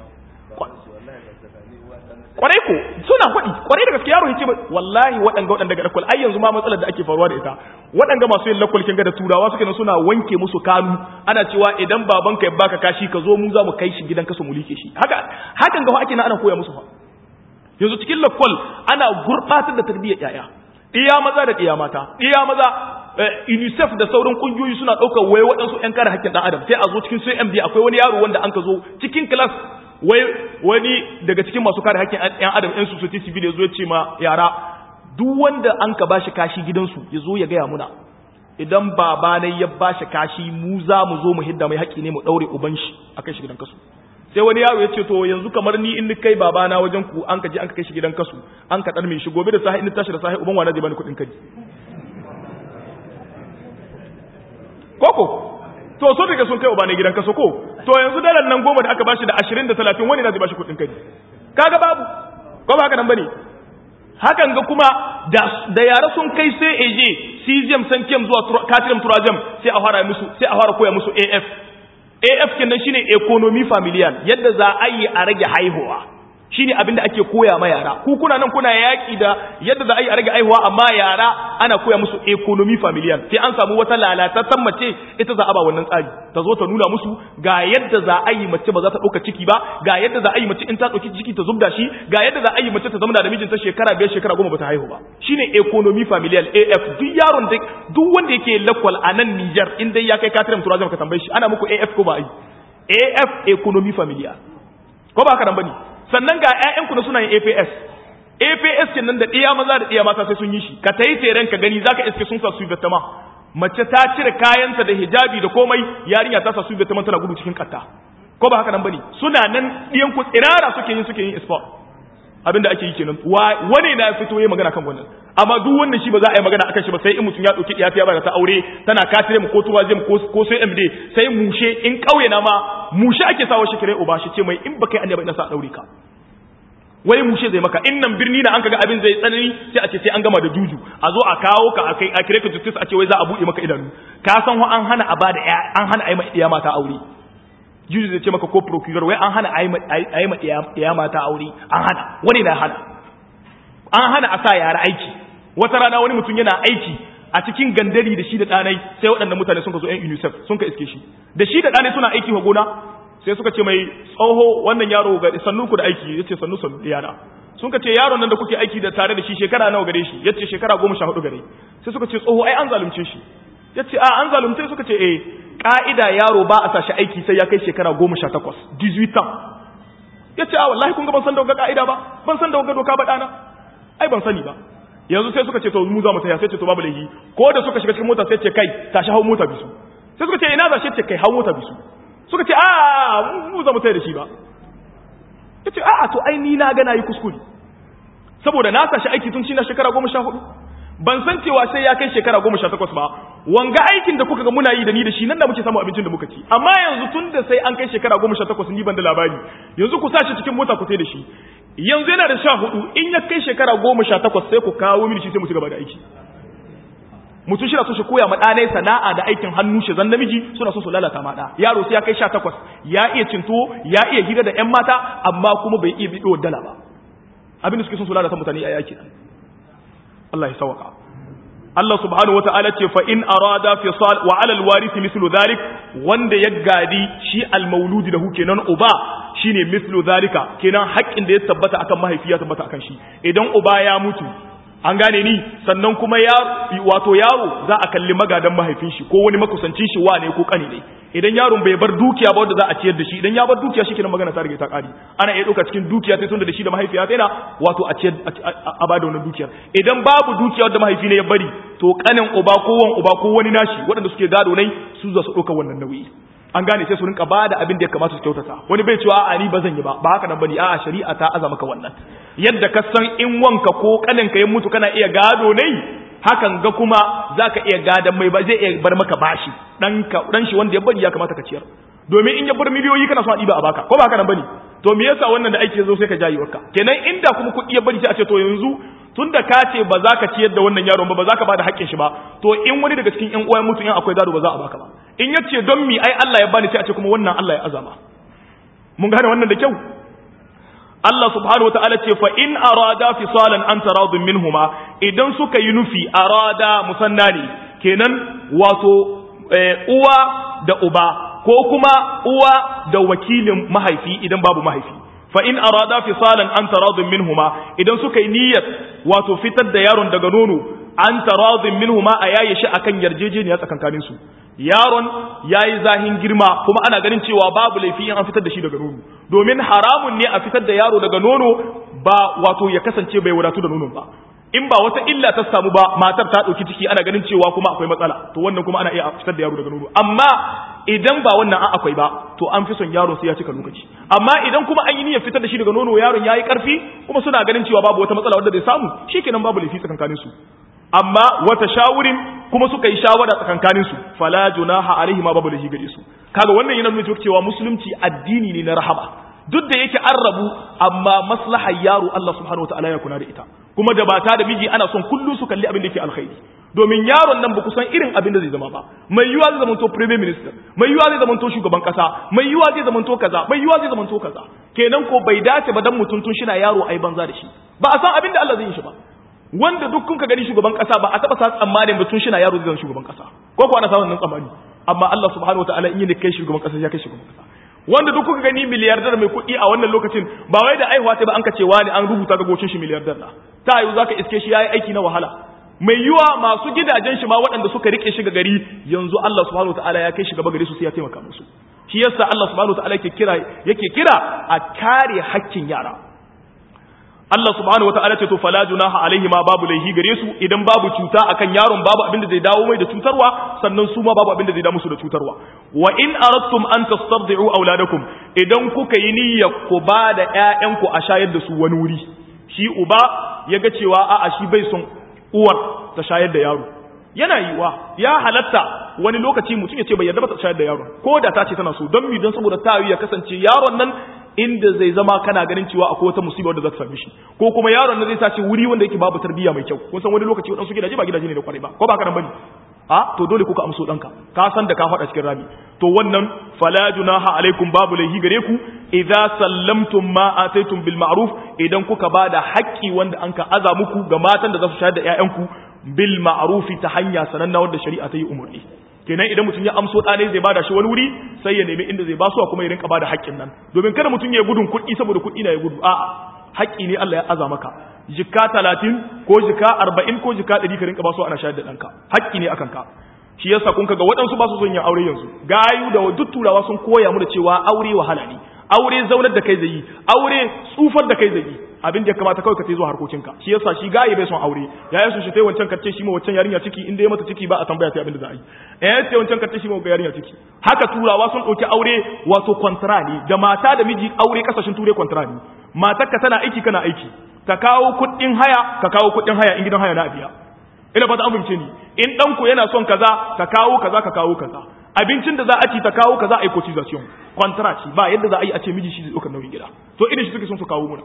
kwarai ko suna faɗi kwarai da gaske yaro ya ce wallahi waɗanga waɗanda ga lakwal ai yanzu ma matsalar da ake faruwa da ita waɗanga masu yin lakwal kin ga da turawa suke nan suna wanke musu kanu ana cewa idan babanka ya baka kashi ka zo mu za mu kai shi gidan kasu mu like shi haka hakan ga ake na ana koya musu fa yanzu cikin lakwal ana gurɓatar da tarbiyyar yaya iya maza da iya mata iya maza unicef da sauran kungiyoyi suna ɗaukar wai waɗansu 'yan kare haƙƙin ɗan adam sai a zo cikin cmd akwai wani yaro wanda an ka zo cikin class wai wani daga cikin masu kare haƙƙin ɗan adam ɗan society civil ya zo ya ce ma yara duk wanda an ka bashi kashi gidansu ya zo ya gaya muna idan baba ne ya bashi kashi mu za mu zo mu hidda mai haƙƙi ne mu ɗaure uban shi a kai shi gidan kasu sai wani yaro ya ce to yanzu kamar ni in kai babana wajen ku an ka je an ka kai shi gidan kasu an ka ɗarme shi gobe da sahi in tashi da sahi uban wani zai bani kuɗin kaji koko to so daga sun kai uba ne gidan kaso ko to yanzu dalar nan goma da aka bashi da ashirin da talatin wani na zai bashi kuɗin kaji kaga babu ko ba haka nan bane hakan ga kuma da yara sun kai sai eje cesium sankem zuwa katilum turajam sai a fara musu sai a fara koya musu af af kenan shine economy familial yadda za a yi a rage haihuwa shine abin da ake koya ma yara ku kuna nan kuna yaki da yadda za a yi a rage aihuwa amma yara ana koya musu economy familial sai an samu wata lalatattun mace ita za a ba wannan tsari ta zo ta nuna musu ga yadda za a yi mace ba za ta ɗauka ciki ba ga yadda za a yi mace in ta ɗauki ciki ta zubda shi ga yadda za a yi mace ta zama da mijinta shekara biyar shekara goma ba ta haihu ba shine economy familial af duk yaron da duk wanda yake lakwal a nan Niger in dai ya kai katirin turazim ka tambaye shi ana muku af ko ba yi af economy familial ko ba haka nan bane sannan ga ƴaƴanku na suna yin APS APS kenan da ɗiya maza da ɗiya mata sai sun yi shi ka tayi tseren ka gani zaka iske sun sa su vetama mace ta cire kayanta da hijabi da komai yarinya ta sa su vetama tana gudu cikin katta ko ba haka nan bane suna nan ɗiyan ku tsirara suke yin suke yin sport abinda ake yi kenan wani na fito yayi magana kan wannan amma duk wannan shi ba za a yi magana akan shi ba sai in mutum ya dauki ɗiya ta ba ta aure tana katire mu ko tuwazim ko ko sai MD sai mushe in kauye na ma mushe ake sawa shi kire uba shi ce mai in baka yi annabi ina sa daure ka wai mushe zai maka in nan birni na an kaga abin zai tsanani sai a ce sai an gama da juju a zo a kawo ka a kai a kire ka justice a ce wai za a buɗe maka idanu ka san wa an hana a bada an hana a yi ma mata aure juju zai ce maka ko procureur wai an hana a yi ma iya mata aure an hana wani na hana an hana a sa yara aiki wata rana wani mutum yana aiki a cikin gandari da shi da ɗanai sai waɗannan mutane sun ka zo yan unicef sun ka iske shi da shi da ɗanai suna aiki wa gona sai suka ce mai tsoho wannan yaro ga sannu ku da aiki ya ce sannu sannu yana sun ka ce yaron nan da kuke aiki da tare da shi shekara nawa gare shi ya ce shekara goma sha hudu gare sai suka ce tsoho ai an zalunce shi ya ce a an zalunce suka ce eh ka'ida yaro ba a sa shi aiki sai ya kai shekara goma sha takwas 18 ans ya ce a wallahi kun ga ban san da wanga ka'ida ba ban san da wanga doka ba ɗana ai ban sani ba yanzu sai suka ce to mu za mu taya sai ce to babu laifi ko da suka shiga cikin mota sai ce kai tashi hau mota bisu sai suka ce ina za shi ce kai hau mota bisu suka ce a mu za mu taya da shi ba ya ce a to ai ni na ga na yi kuskure saboda na sashi aiki tun shi na shekara goma sha hudu ban san cewa sai ya kai shekara goma sha takwas ba wanga aikin da kuka ga muna yi da ni da shi nan da muke samu abincin da muka ci amma yanzu tun da sai an kai shekara goma sha takwas ni ban da labari yanzu ku sashi cikin mota ku sai da shi yanzu yana da sha hudu in ya kai shekara goma sha takwas sai ku kawo mini shi sai mu ci gaba da aiki mutum shi na so shi koya ma ɗanai sana'a da aikin hannu shi zan namiji suna so su lalata ma ɗa yaro sai ya kai sha takwas ya iya cinto ya iya hira da ƴan mata amma kuma bai iya biɗo dala ba abin da suke son su lalata mutane a yaki Allah ya sawaka Allah subhanahu wata'ala ce fa in arada fisal wa ala alwarith mithlu dhalik wanda ya gadi shi almauludi da hu kenan uba shine mithlu dhalika kenan haƙƙin da ya tabbata akan mahaifi ya tabbata akan shi idan uba ya mutu an gane ni sannan kuma ya wato yaro za a kalli magadan mahaifin shi ko wani makusancin shi wane ko kani ne idan yaron bai bar dukiya ba wanda za a ciyar da shi idan ya bar dukiya shi kenan magana ta rage ta kari ana iya ɗauka cikin dukiya sai tunda da shi da mahaifiya sai na wato a ciyar a bada wannan dukiyar idan babu dukiya wanda mahaifi ne ya bari to kanin uba ko wan uba ko wani nashi waɗanda suke gado nai su za su ɗauka wannan nauyi an gane sai su rinka bada abin da ya kamata su kyautata wani bai cewa a ni ba zan yi ba ba haka nan bane a'a shari'a ta aza maka wannan yadda ka san in wanka ko kaninka ya mutu kana iya gado ne hakan ga kuma zaka iya gadan mai ba zai iya bar maka bashi dan ka dan shi wanda ya bari ya kamata ka ciyar domin in ya bar miliyoyi kana son a ɗiba a baka ko ba haka nan bane to me yasa wannan da aiki ya zo sai ka jayi wakka kenan inda kuma kuɗi ya bari sai a ce to yanzu tun da ka ce ba za ka ciyar da wannan yaron ba ba za ka ba da haƙƙin shi ba to in wani daga cikin ƴan uwan mutum in akwai gado ba za a baka ba in ya ce don mi ai Allah ya bani sai a ce kuma wannan Allah ya azama mun gane wannan da kyau Allah subhanahu wa ta'ala ce fa in arada fisalan an taradun minhuma idan suka yi nufi arada musanna ne kenan wato uwa da uba ko kuma uwa da wakilin mahaifi idan babu mahaifi fa in arada fisalan an taradun minhuma idan suka yi niyyar wato fitar da yaron daga nono an taradun minhuma a yaye shi akan yarjejeniya tsakankanin su yaron yayi zahin girma kuma ana ganin cewa babu laifi in an fitar da shi daga nono domin haramun ne a fitar da yaro daga nono ba wato ya kasance bai wadatu da nonon ba in ba wata illa ta samu ba matar ta ɗauki ciki ana ganin cewa kuma akwai matsala to wannan kuma ana iya fitar da yaro daga nono amma idan ba wannan an akwai ba to an fi son yaro sai ya cika lokaci amma idan kuma an yi niyyar fitar da shi daga nono yaron yayi karfi kuma suna ganin cewa babu wata matsala wanda zai samu shikenan babu laifi tsakankanin su amma wata shawurin kuma suka yi shawara tsakankanin su fala junaha alaihi ma babu laifi gare su kaga wannan yana nuna cewa musulunci addini ne na rahama duk da yake an rabu amma maslahar yaro Allah subhanahu wataala ya kuna da ita kuma da bata da miji ana son kullu su kalli abin da yake alkhairi domin yaron nan ba ku san irin abin da zai zama ba mai yiwa zai zamanto premier minister mai yiwa zai zamanto shugaban kasa mai yiwa zai zamanto kaza mai yiwa zai zamanto kaza kenan ko bai dace ba dan mutum tun shina yaro ai banza da shi ba a san abin da Allah zai yi shi ba wanda duk kun ka gani shugaban kasa ba a taba sa tsammanin mutum shina yaro zai zama shugaban kasa ko ko ana sa wannan tsammani amma Allah subhanahu wataala in yi kai shugaban kasa ya kai shugaban kasa wanda duk kuka gani miliyardar mai kuɗi a wannan lokacin ba wai da aihuwa ta ba an ka cewa ne an rubuta ga gocin shi miliyardar na ta yiwu zaka iske shi yayi aiki na wahala mai yiwa masu gidajen shi ma waɗanda suka rike shi ga gari yanzu Allah subhanahu wataala ya kai shi gaba gare su sai ya taimaka musu shi yasa Allah subhanahu wataala yake kira yake kira a kare haƙƙin yara Allah subhanahu wataala ce to fala junaha alaihi ma babu laihi gare su idan babu cuta akan yaron babu abin da zai dawo mai da cutarwa sannan su ma babu abin da zai dawo musu da cutarwa wa in aradtum an tastardi'u auladakum idan kuka yi niyya ku ba da ƴaƴanku a shayar da su wani wuri shi uba ya ga cewa a'a shi bai son uwar ta shayar da yaro yana yiwa ya halatta wani lokaci mutum ya ce bai yarda ba ta shayar da yaron ko da ta ce tana so don mi don saboda ta ya kasance yaron nan inda zai zama kana ganin cewa akwai wata musiba wadda za ta same shi ko kuma yaron nan zai sace wuri wanda yake babu tarbiyya mai kyau kun san wani lokaci wadansu gidaje ba gidaje ne da kwarai ba ko ba ka nan bane a to dole kuka amso danka ka san da ka faɗa cikin rami to wannan fala junaha alaikum babu laihi gare ku idza sallamtum ma ataitum bil ma'ruf idan kuka bada haƙƙi wanda an ka aza muku ga matan da za su shayar da ƴaƴanku bil ma'ruf ta hanya sananna wanda shari'a ta yi umarni kenan idan mutum ya amso ɗane zai bada shi wani wuri sai ya nemi inda zai basu kuma ya rinka bada haƙƙin nan domin kada mutum ya gudun kuɗi saboda kuɗi na ya gudu a'a haƙƙi ne Allah ya aza maka jika talatin ko jika arba'in ko jika ɗari ka rinka basu ana shayar da ɗanka haƙƙi ne akan ka shi yasa kun kaga waɗansu ba su son yin aure yanzu gayu da duk turawa sun koya mu da cewa aure wahala ne aure zaunar da kai zai yi aure tsufar da kai zai yi abin da ya kamata kawai ka tai zuwa harkokinka shi yasa shi gaye bai son aure ya yi shi tai wancan kace shi ma wancan yarinya ciki inda ya mata ciki ba a tambaya sai abin da za a yi eh sai wancan kace shi ma yarinya ciki haka turawa sun dauki aure wato kontra ne da mata da miji aure kasashen ture kontra ne matarka tana aiki kana aiki ka kawo kuɗin haya ka kawo kuɗin haya in gidan haya na biya ina fata an fahimce ni in ɗanku yana son kaza ka kawo kaza ka kawo kaza abincin da za a ci ta kawo kaza a yi cotization contract ba yadda za a yi a ce miji shi zai ɗaukar nauyin gida to irin shi suke son su kawo muna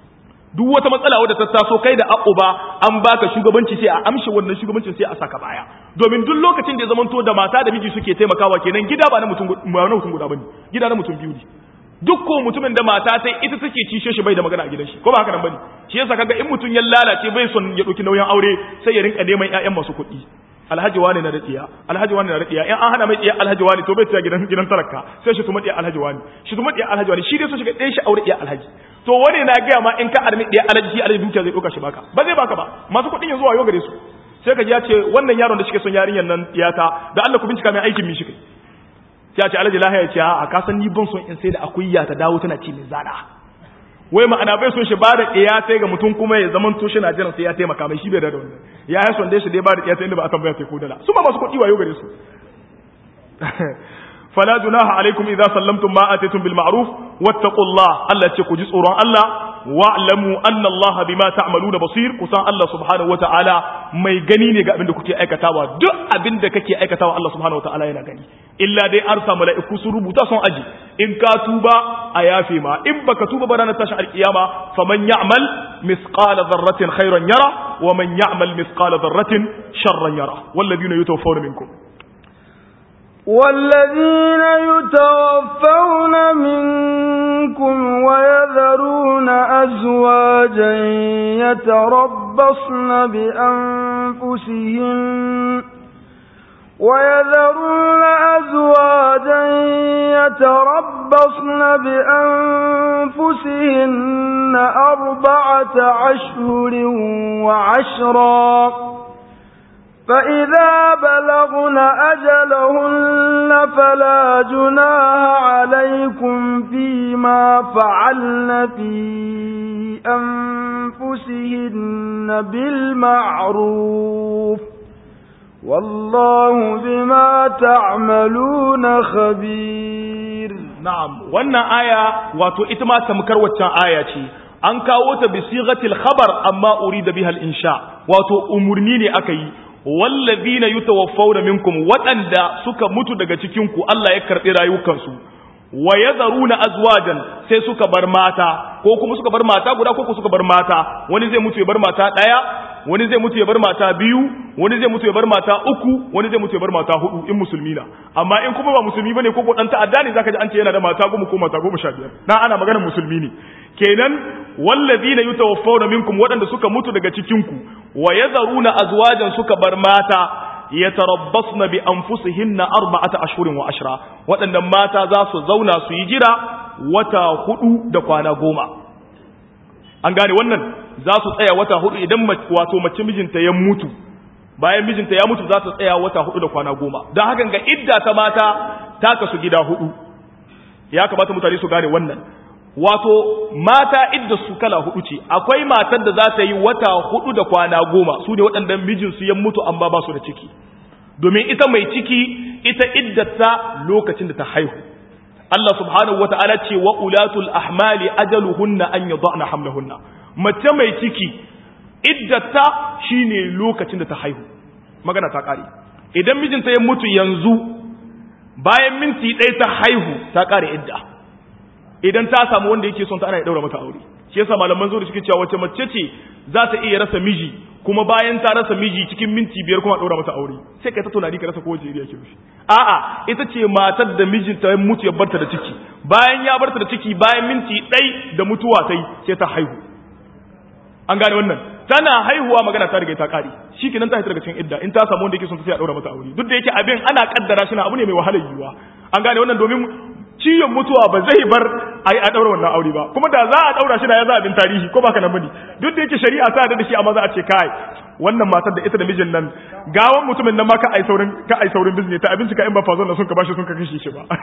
duk wata matsala wadda ta taso kai da ba an baka shugabanci sai a amshe wannan shugabancin sai a saka baya domin duk lokacin da ya zamanto da mata da miji suke taimakawa kenan gida ba na mutum ba na mutum guda bane gida na mutum biyu ne duk ko mutumin da mata ta ita take cishe shi bai da magana a gidan shi ko ba haka nan bane shi yasa kaga in mutum ya lalace bai son ya dauki nauyin aure sai ya rinka neman ƴaƴan masu kuɗi alhaji wani na da tsiya alhaji wani na da tsiya in an hana mai tsiya alhaji wani to bai tsaya gidan gidan talaka sai shi tuma tsiya alhaji wani shi tuma tsiya alhaji wani shi dai so shiga ɗayan shi aure tsiya alhaji to wani na gaya ma in ka armi tsiya alhaji shi alhaji dukiya zai ɗauka shi baka ba zai baka ba masu kuɗin yanzu wayo gare su sai ka ji ya ce wannan yaron da shi son yarinyar nan iyata da Allah ku bincika mai aikin mi shi kai sai a ce alhaji lahiya ce a ka san ni ban son in sai da akuya ta dawo tana ci mai zana wai ma'ana bai son shi ba da ɗaya sai ga mutum kuma ya zaman to shi na jiran sai ya taimaka mai shi bai da wannan ya yi son dai shi dai ba da ɗaya sai inda ba a tambaya sai ko dala su ma masu kuɗi wayo gare su fala junaha alaikum idza sallamtum ma atitum bil ma'ruf wattaqullah Allah ce ku ji tsoron Allah wa'lamu anna Allah bima ta'maluna basir kusan Allah subhanahu wata'ala mai gani ne ga abin da kuke aikatawa duk abin da kake aikatawa Allah subhanahu wata'ala yana gani illa dai an samu mala'iku sun rubuta sun aji in ka tuba a yafe ma in baka tuba ba ranar tashin alkiyama faman ya'mal misqala dharratin khairan yara wa man ya'mal misqala dharratin sharran yara walladhina yutawaffawna minkum والذين يتوفون منكم ويذرون أزواجا يتربصن بأنفسهن ويذرون أزواجا يتربصن بأنفسهن أربعة أشهر وعشرا فإذا بلغن أجلهن فلا جناها عليكم فيما فعلن في أنفسهن بالمعروف والله بما تعملون خبير نعم وانا آية واتو اتما تمكر واتن آية an kawo ta bi sighatil khabar amma urida biha al-insha wato umurni ne aka yi wallazina yutawaffawna minkum waɗanda suka mutu daga cikin ku Allah ya karbi rayukansu wa yadharuna azwajan sai suka bar mata ko kuma suka bar mata guda ko suka bar mata wani zai mutu ya bar mata daya wani zai mutu ya bar mata biyu wani zai mutu ya bar mata uku wani zai mutu ya bar mata hudu in musulmi na amma in kuma ba musulmi bane ko ko dan ta'adda ne zaka ji an ce yana da mata goma ko mata goma sha biyar dan ana maganar musulmi ne kenan wallazina yutawaffawna minkum waɗanda suka mutu daga cikin ku wa yadharuna azwajan suka bar mata yatarabbasna bi anfusihinna arba'ata ashhurin wa ashra waɗannan mata za su zauna su yi jira wata hudu da kwana goma an gane wannan za su tsaya wata hudu idan wato mace mijinta ya mutu bayan mijinta ya mutu za su tsaya wata hudu da kwana goma don hakan ga idda ta mata ta kasu gida hudu ya kamata mutane su gane wannan wato mata idda su kala hudu ce akwai matar da za ta yi wata hudu da kwana goma su ne waɗanda mijinsu ya mutu amma ba su da ciki domin ita mai ciki ita iddata lokacin da ta haihu Allah subhanahu wa ta'ala ce wa ulatul ahmali ajaluhunna an yadhana hamlahunna mace mai ciki iddata shine lokacin da ta haihu magana ta kare idan mijinta ya mutu yanzu bayan minti ɗaya ta haihu ta kare idda idan ta samu wanda yake son ta ana ya daura mata aure shi yasa malaman zo da suke cewa wace mace ce za ta iya rasa miji kuma bayan ta rasa miji cikin minti biyar kuma daura mata aure sai kai ta tunani ka rasa ko wace iriya ke mishi a'a ita ce matar da mijinta ya mutu ya barta da ciki bayan ya barta da ciki bayan minti ɗai da mutuwa ta yi sai ta haihu an gane wannan tana haihuwa magana ta riga ta kare shi kenan ta daga cikin idda in ta samu wanda yake son ta sai a daura mata aure duk da yake abin ana kaddara shi na abu ne mai wahalar yiwuwa an gane wannan domin ciyon mutuwa ba zai bar a yi a ɗaura wannan aure ba kuma da za a ɗaura shi da ya za abin tarihi ko baka nan bane duk da yake shari'a ta da shi amma za a ce kai wannan matar da ita da mijin nan gawan mutumin nan ma ka ai saurin ka ai saurin bizne ta abinci ka in ba fazon da sun ka bashi sun ka kashe shi ba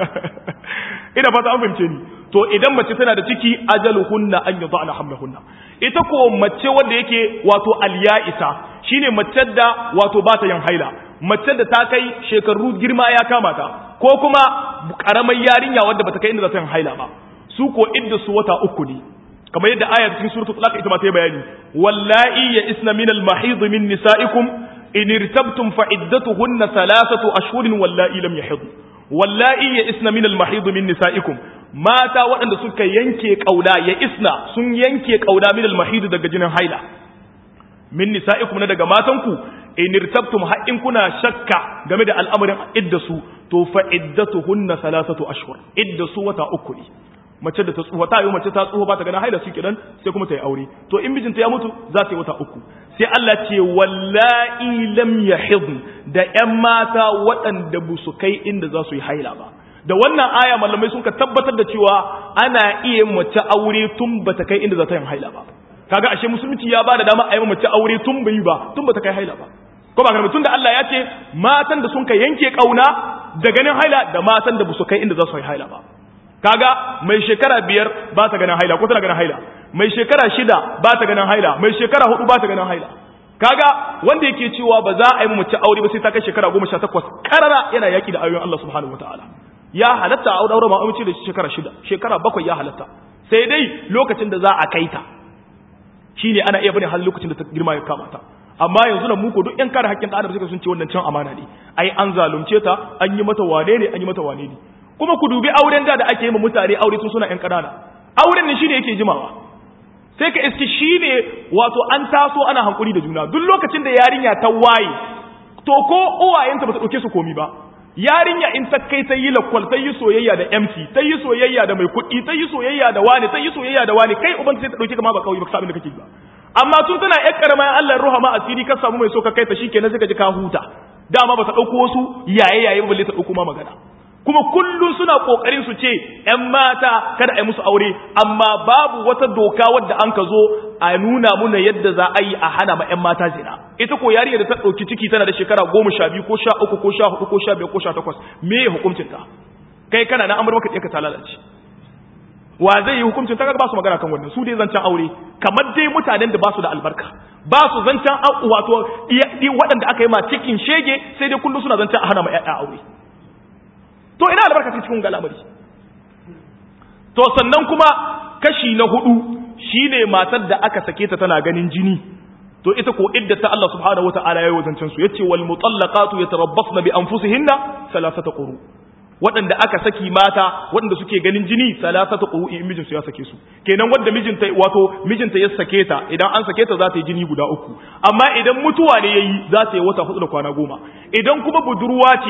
ina fata an fahimce ni to idan mace tana da ciki ajaluhunna an yadhana hamlahunna ita ko mace wanda yake wato alya'isa shine mace da wato ba ta yin haila mace da ta kai shekaru girma ya kama ta ko kuma karamar yarinya wadda bata kai inda za ta yin haila ba su ko idda su wata uku ne kamar yadda ayar cikin suratul talaq ita ma ta yi bayani wallahi ya isna min al mahid min nisaikum in irtabtum fa iddatuhunna thalathatu ashhurin wallahi lam yahid wallahi ya isna min al mahid min nisaikum mata waɗanda suka yanke kauna ya isna sun yanke kauna min al mahid daga jinin haila min nisaikum na daga matanku in irtabtum har in kuna shakka game da al'amarin iddasu to fa iddatuhunna thalathatu ashhur iddasu wata uku ne mace da ta tsufa ta yi mace ta tsufa ba ta gana haila shi dan sai kuma ta yi aure to in mijinta ya mutu za ta yi wata uku sai Allah ce wallahi lam yahid da ƴan mata waɗanda ba su kai inda za su yi haila ba da wannan aya malamai sun ka tabbatar da cewa ana iya mace aure tun ba ta kai inda za ta yi haila ba kaga ashe musulunci ya bada dama a yi mace aure tun bai ba tun ba ta kai haila ba ko ba karbi tun da Allah ya ce matan da sun ka yanke kauna da ganin haila da matan da ba su kai inda za su yi haila ba kaga mai shekara biyar ba ta ganin haila ko tana ganin haila mai shekara shida ba ta ganin haila mai shekara hudu ba ta ganin haila kaga wanda yake cewa ba za a yi mace aure ba sai ta kai shekara goma sha takwas karara yana yaki da ayoyin Allah subhanahu wataala ya halatta a aure ma amince da shekara shida shekara bakwai ya halatta sai dai lokacin da za a kai ta shine ana iya bane har lokacin da ta girma ya kama ta amma yanzu nan muku duk yan kare haƙƙin ɗan adam suka sun ce wannan can amana ne ai an zalunce ta an yi mata wane ne an yi mata wane ne kuma ku dubi auren da da ake yi ma mutane aure tun suna yan ƙanana auren ne shine yake jimawa sai ka iski shine wato an taso ana hankuri da juna duk lokacin da yarinya ta waye to ko uwayenta ba ta ɗauke su komi ba yarinya in ta kai ta yi lakwal ta yi soyayya da MC ta yi soyayya da mai kuɗi ta yi soyayya da wani ta yi soyayya da wani kai uban sai ta ɗauke ka ma ba kawai ba ka abin da kake ba amma tun tana yar karama Allah ruha ma asiri ka samu mai so ka kai ta shikenan sai ka ji ka huta dama ba ta ɗauko wasu yaye yaye ba balle ta ɗauko ma magana kuma kullum suna kokarin su ce ‘yan mata kada a yi musu aure amma babu wata doka wadda an ka zo a nuna muna yadda za a yi a hana ma ‘yan mata zina ita ko yarinya da ta ɗauki ciki tana da shekara goma sha biyu ko sha uku ko sha hudu ko sha biyar ko sha takwas me ya hukuncin ta kai kana na amur maka ɗaya ta lalace wa zai yi hukuncin ta ba su magana kan wannan su dai zancen aure kamar dai mutanen da ba su da albarka ba su zancen wato waɗanda aka yi ma cikin shege sai dai kullum suna zancen a hana ma ‘ya'ya aure to ina albarka cikin galamari to sannan kuma kashi na hudu shine matar da aka sake ta tana ganin jini to ita ko idda ta Allah subhanahu wataala yayi wazancin su yace wal mutallaqatu yatarabbasna bi anfusihinna thalathata quru waɗanda aka saki mata waɗanda suke ganin jini salasata quru in mijinsu ya sake su kenan wanda mijinta wato mijinta ya sake ta idan an sake ta za ta yi jini guda uku amma idan mutuwa ne yayi za ta yi wata hudu da kwana goma idan kuma budurwa ce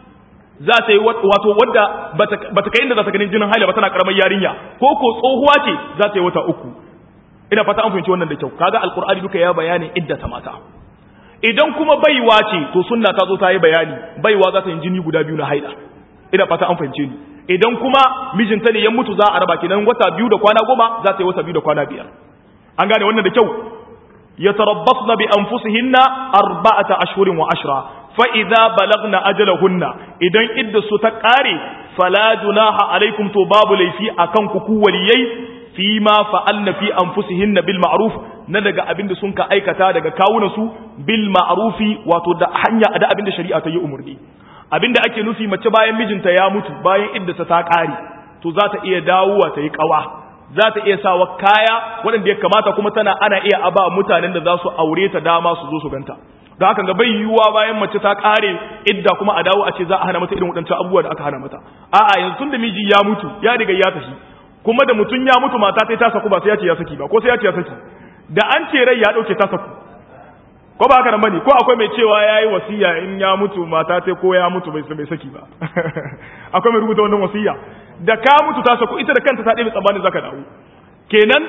za ta yi wato wadda bata kai inda za ta ganin jinin haila ba tana karamar yarinya ko ko tsohuwa ce za ta yi wata uku ina fata an fahimci wannan da kyau kaga alqur'ani duka ya bayani idda ta mata idan kuma baiwa ce to sunna ta zo ta yi bayani baiwa za ta yi jini guda biyu na haila ina fata an fahimce ni idan kuma mijinta ne ya mutu za a raba kenan wata biyu da kwana goma za ta yi wata biyu da kwana biyar an gane wannan da kyau yatarabbasna bi anfusihinna arba'ata ashhurin wa ashra fa'iza balagna ajalahunna idan idda su ta ƙare fala junaha alaikum to babu laifi a kan kuku waliyai fi ma fa'alna fi an fusihinna bil ma'ruf na daga abin da sun ka aikata daga kawunansu bil ma'rufi wato da hanya da abin da shari'a ta yi umarni abin da ake nufi mace bayan mijinta ya mutu bayan idda ta ƙare to za ta iya dawowa ta yi ƙawa za ta iya sawa kaya waɗanda ya kamata kuma tana ana iya aba mutanen da za su aure ta dama su zo su ganta da haka ga bai yiwuwa bayan mace ta kare idda kuma a dawo a ce za a hana mata irin waɗancan abubuwa da aka hana mata a'a yanzu tun da miji ya mutu ya riga ya tafi kuma da mutum ya mutu mata ta saku ba sai ya ce ya saki ba ko sai ya ce ya saki da an ce rai ya ɗauke ta saku ko ba haka nan bane ko akwai mai cewa yayi wasiya in ya mutu mata ta ko ya mutu bai bai saki ba akwai mai rubuta wannan wasiya da ka mutu ta saku ita da kanta ta ɗebe tsammanin zaka dawo kenan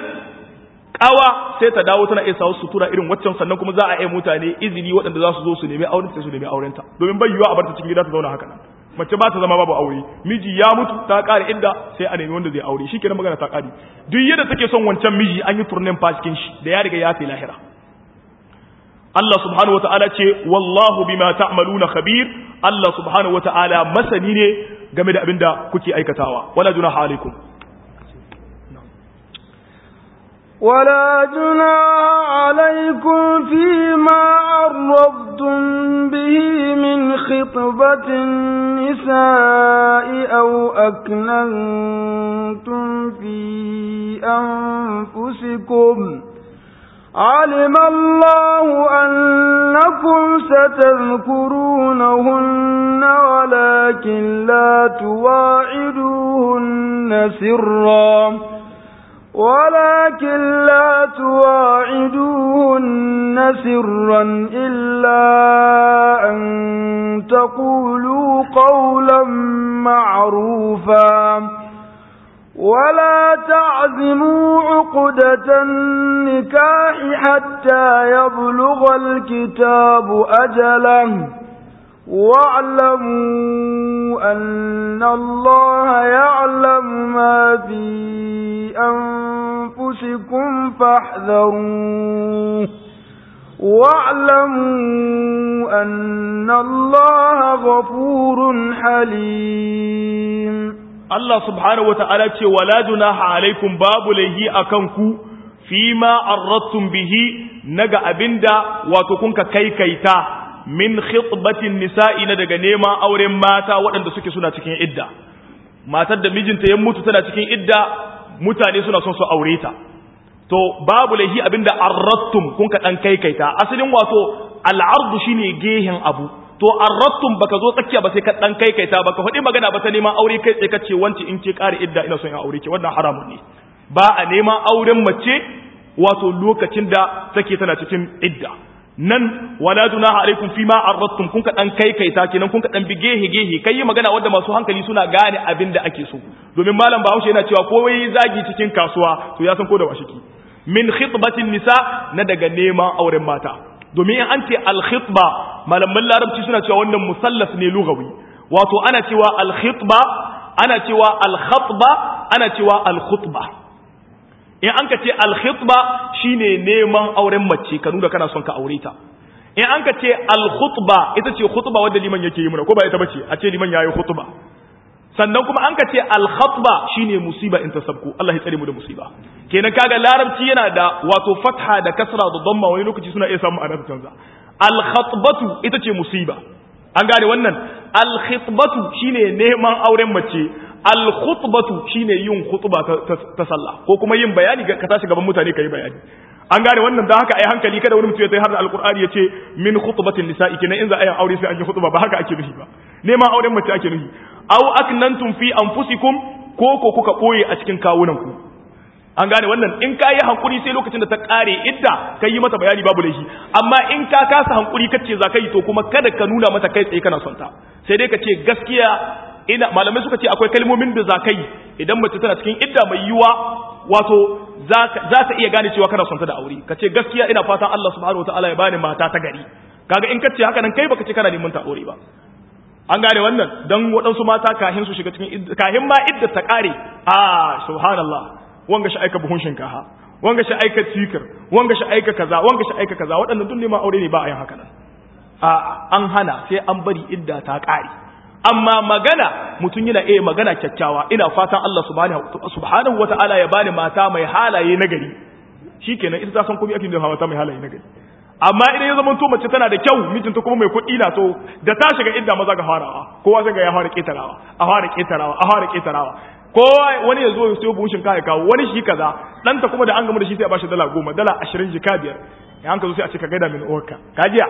kawa sai ta dawo tana iya sawo sutura irin waccan sannan kuma za a yi mutane izini waɗanda za su zo su nemi auren sai su nemi aurenta domin bai yiwuwa a bar ta cikin gida ta zauna haka nan mace ba ta zama babu aure miji ya mutu ta ƙare inda sai a nemi wanda zai aure shi kenan magana ta ƙare duk yadda take son wancan miji an yi turnen cikin shi da ya riga ya fi lahira Allah subhanahu wata'ala ce wallahu bima ta'maluna khabir Allah subhanahu wata'ala masani ne game da abin da kuke aikatawa wala junaha alaikum ولا جناح عليكم فيما عرضتم به من خطبة النساء أو أكننتم في أنفسكم علم الله أنكم ستذكرونهن ولكن لا تواعدوهن سرًا ولكن لا تواعدوهن سرا إلا أن تقولوا قولا معروفا ولا تعزموا عقدة النكاح حتى يبلغ الكتاب أجله واعلموا أن الله يعلم ما في أنفسكم فاحذروه واعلموا أن الله غفور حليم Allah subhanahu wa ta'ala ce, Wala junaha alaikum babu laihi a kanku, fi ma arrattun bihi naga abinda wato kunka kaikaita min khitbatin nisa'i na daga neman auren mata waɗanda suke suna cikin idda. Matar da mijinta ya mutu tana cikin idda mutane suna son su aure ta to babu laihi abinda arrattum kun ka dan kaikaita asalin wato al'ardu shine gehen abu to arrattum baka zo tsakiya ba sai ka dan kaikaita baka faɗi magana ba ta neman aure kai tsaye kace wanci in ke kare idda ina son in aure ki wannan haramun ne ba a neman auren mace wato lokacin da take tana cikin idda nan wala dunaha alaikum fima arrattum kun ka dan kaikaita kenan kun ka dan bi gehe gehe kai yi magana wanda masu hankali suna gane abin da ake so domin malam Bahaushe yana cewa ko wai zagi cikin kasuwa to ya san ko da washiki min khitbatin nisa na daga neman auren mata domin in an ce al khitba malaman larabci suna cewa wannan musallaf ne lugawi wato ana cewa al khitba ana cewa al khatba ana cewa al khutba in an ka ce alkhitba shine neman auren mace ka nuna kana son ka aure ta in an ka ce alkhutba ita ce khutba wanda liman yake yi muna ko ba ita bace a ce liman yayi khutba sannan kuma an ka ce alkhatba shine musiba in tasabku Allah ya tsare mu da musiba kenan kaga larabci yana da wato fatha da kasra da dhamma wani lokaci suna iya samu ana canza alkhatbatu ita ce musiba an gane wannan alkhitbatu shine neman auren mace al-khutbatu shine yin khutba ta sallah ko kuma yin bayani ka tashi gaban mutane kai bayani an gane wannan dan haka ai hankali kada wani mutum ya tayi har da alqur'ani yace min khutbatin nisa'i kenan in za a yi aure sai an yi khutba ba haka ake nufi ba neman auren mace ake nufi aw aknantum fi anfusikum ko ko kuka boye a cikin kawunan ku an gane wannan in ka yi hankuri sai lokacin da ta kare idda ka yi mata bayani babu laifi amma in ka kasa hankuri kace za ka yi to kuma kada ka nuna mata kai tsaye kana son ta sai dai ka ce gaskiya ina malamai suka ce akwai kalmomin da za ka yi idan mace tana cikin idda mai yiwa wato za ta iya gane cewa kana son ta da aure ka ce gaskiya ina fatan Allah subhanahu wataala ya bani mata ta gari kaga in kace haka nan kai baka ce kana neman ta aure ba an gane wannan dan waɗansu mata kahin su shiga cikin kahin ma idda ta kare ah subhanallah wanga shi aika buhun shinkafa wanga shi aika tikir wanga shi aika kaza wanga shi aika kaza waɗannan duk neman aure ne ba a yin haka nan a an hana sai an bari idda ta kare amma magana mutum yana iya magana kyakkyawa ina fatan Allah subhanahu wata'ala ya bani mata mai halaye nagari shikenan ita ta san komai ake da mata mai halaye nagari amma idan ya zama to mace tana da kyau mijinta kuma mai kuɗi na to da ta shiga idda maza ga farawa kowa sai ga ya fara ketarawa a fara ketarawa a fara ketarawa kowa wani ya zo ya sayo buhun shinkafa ya kawo wani shi kaza ɗanta kuma da an gama da shi sai a bashi dala goma dala ashirin jika biyar ya an ka zo sai a ce ka gaida min uwarka kajiya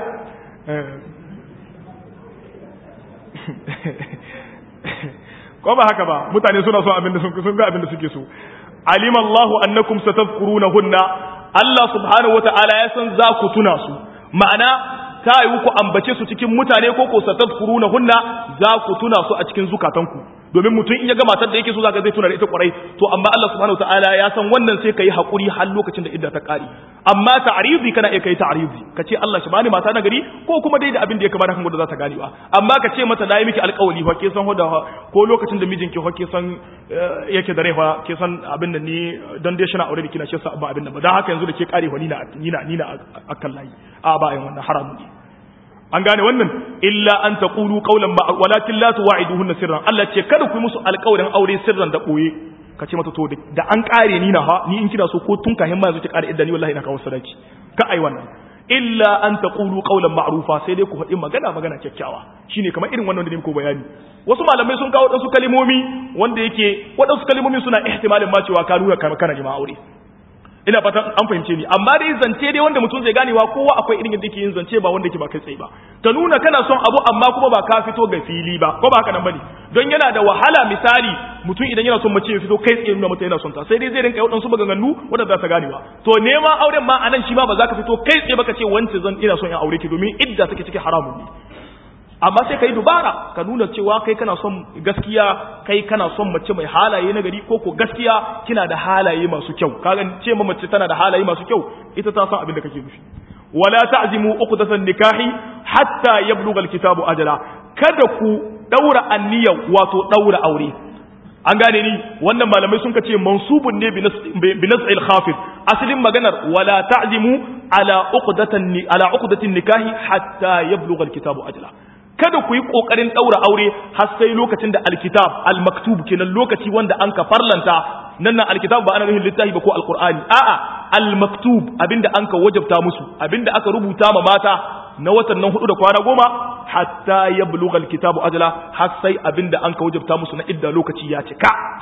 ko ba haka ba mutane suna son abin da sun ga abin da suke so alim Allah annakum satadhkurunahunna Allah subhanahu wataala ya san za ku tuna su ma'ana ta yi ku ambace su cikin mutane ko ko satadhkurunahunna za ku tuna su a cikin zukatanku domin mutum in ya ga matar da yake so zaka zai tuna da ita kwarai to amma Allah subhanahu wataala ya san wannan sai kai hakuri har lokacin da idda ta kare amma ta'rizi kana iya kai ta'rizi kace Allah shi bani mata na gari ko kuma dai da abin da ya kamata kan da za ta gane ba amma ka ce mata nayi miki alƙawari fa ke san hoda ko lokacin da mijinki fa ke san yake da rai fa ke san abin da ni dan dai shina aure da kina shi sa ba abin da ba dan haka yanzu da ke kare fa ni na ni na ni na akan layi a ba yin wannan haramun ne an gane wannan illa an taqulu qawlan ba walakin la tuwa'iduhunna sirran Allah ce kada ku yi musu alƙawarin aure sirran da koye ka ce mata to da an kare ni na ha ni in kina so ko tun kahin ma yanzu ki kare idda ni wallahi ina kawo sadaki ka ai wannan illa an taqulu qawlan ma'rufa sai dai ku faɗi magana magana kyakkyawa shine kamar irin wannan da ne muku bayani wasu malamai sun kawo wadansu kalimomi wanda yake wadansu kalimomi suna ihtimalin ma cewa ka nuna kana neman aure ina fatan an fahimce ni amma dai zance dai wanda mutum zai ganewa kowa akwai irin yadda yake yin zance ba wanda yake ba kai tsaye ba ta nuna kana son abu amma kuma ba ka fito ga fili ba ko ba haka nan bane don yana da wahala misali mutum idan yana son mace ya fito kai tsaye nuna mata yana son ta sai dai zai rinka yawan su maganganu wanda za ta ganewa to neman auren ma anan shi ma ba za ka fito kai tsaye ba ka ce wance zan ina son in aure ki domin idda take cikin haramun ne amma sai ka yi dubara ka nuna cewa kai kana son gaskiya kai kana son mace mai halaye na gari ko ko gaskiya kina da halaye masu kyau kaga ce ma mace tana da halaye masu kyau ita ta san abin da kake nufi wala ta'zimu uqdatan nikahi hatta yablugha alkitabu ajala kada ku daura anniya wato daura aure an gane ni wannan malamai sun kace mansubun ne bi nas'il khafid asalin maganar wala ta'zimu ala uqdatan ala uqdatin nikahi hatta yablugha alkitabu ajala kada ku yi kokarin daura aure har sai lokacin da alkitab almaktub kenan lokaci wanda an ka farlanta nan nan alkitab ba ana nufin littafi ba ko alqur'ani a'a almaktub abinda an ka wajabta musu abinda aka rubuta ma mata na watan nan hudu da kwana goma hatta yablugha alkitabu ajala har sai abinda an ka wajabta musu na idda lokaci ya cika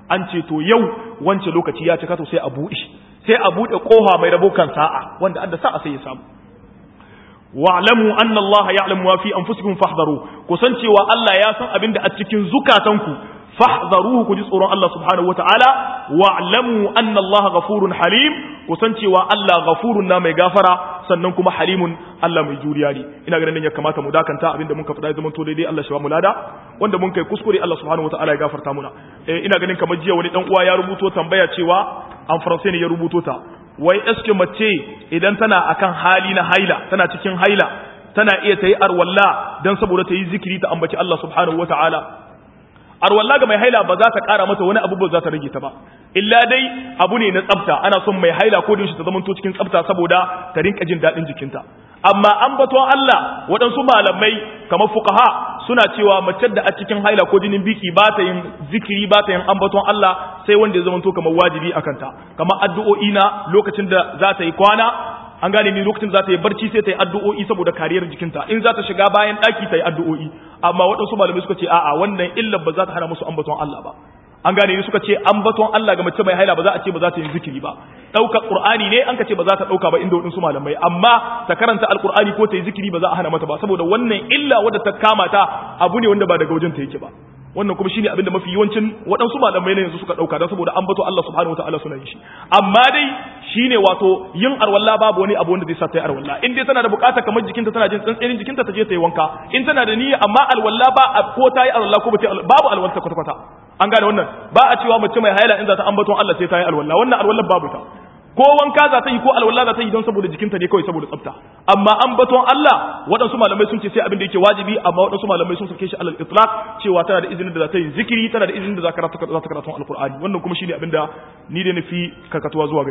an ce to yau wance lokaci ya cika to sai a buɗe sai a buɗe kofa mai rabo kan sa'a wanda adda sa'a sai ya samu wa'lamu anna Allah ya'lamu ma fi anfusikum fahdharu kusan cewa Allah ya san abin da a cikin zukatanku fahdharuhu ku ji tsoron Allah subhanahu wataala wa'lamu anna Allah ghafurun halim kusan cewa Allah ghafurun na mai gafara sannan kuma halimun Allah mai juriya ne ina ganin ya kamata mu dakanta abinda mun ka faɗa ya zama to daidai Allah shi ba mu lada wanda mun kai kuskure Allah subhanahu wataala ya gafarta muna eh ina ganin kamar jiya wani dan uwa ya rubuto tambaya cewa an faransai ne ya rubuto ta wai eske mace idan tana akan hali na haila tana cikin haila tana iya ta yi arwalla don saboda ta yi zikiri ta ambaci Allah subhanahu wata'ala arwalla ga mai haila ba za ta kara mata wani abu ba za ta rage ta ba illa dai abu ne na tsafta ana son mai haila ko da ta zamanto cikin tsafta saboda ta rinka jin daɗin jikinta amma an baton Allah waɗansu malamai kamar fuqaha suna cewa mace da a cikin haila ko jinin biki ba ta yin zikiri ba ta yin ambaton Allah sai wanda ya zama to kamar wajibi a kanta kamar addu'o'i na lokacin da za ta yi kwana an gane ni lokacin za ta yi barci sai ta yi addu'o'i saboda kariyar jikinta in za ta shiga bayan ɗaki ta yi addu'o'i amma waɗansu malamai suka ce a'a wannan illar ba za ta hana musu ambaton Allah ba an gane ni suka ce ambaton Allah ga mace mai haila ba za a ce ba za ta yi zikiri ba ɗaukar qur'ani ne an ka ce ba za ta ɗauka ba inda waɗansu malamai amma ta karanta alqur'ani ko ta yi zikiri ba za a hana mata ba saboda wannan illa wadda ta kama ta abu ne wanda ba daga wajen ta yake ba wannan kuma shine abinda mafi yawancin waɗansu malamai ne yanzu suka ɗauka don saboda ambato Allah subhanahu wataala suna yin shi amma dai shine wato yin arwalla babu wani abu wanda zai sa ta yi arwalla in dai tana da bukata kamar jikinta tana jin tsantsenin jikinta ta je ta yi wanka in tana da niyya amma alwalla ba ko ta yi alwalla ko ba ta babu alwalla kwata kwata an gane wannan ba a cewa mace mai haila in za ta ambaton Allah sai ta yi alwalla wannan alwalla babu ta ko wanka za ta yi ko alwala za ta yi don saboda jikinta ne kawai saboda tsafta amma an baton Allah waɗansu malamai sun ce sai abin da yake wajibi amma waɗansu malamai sun sake shi alal itlaq cewa tana da izinin da za ta yi zikiri tana da izinin da za ta karatu alqur'ani wannan kuma shine abin da ni da nufi kakatuwa zuwa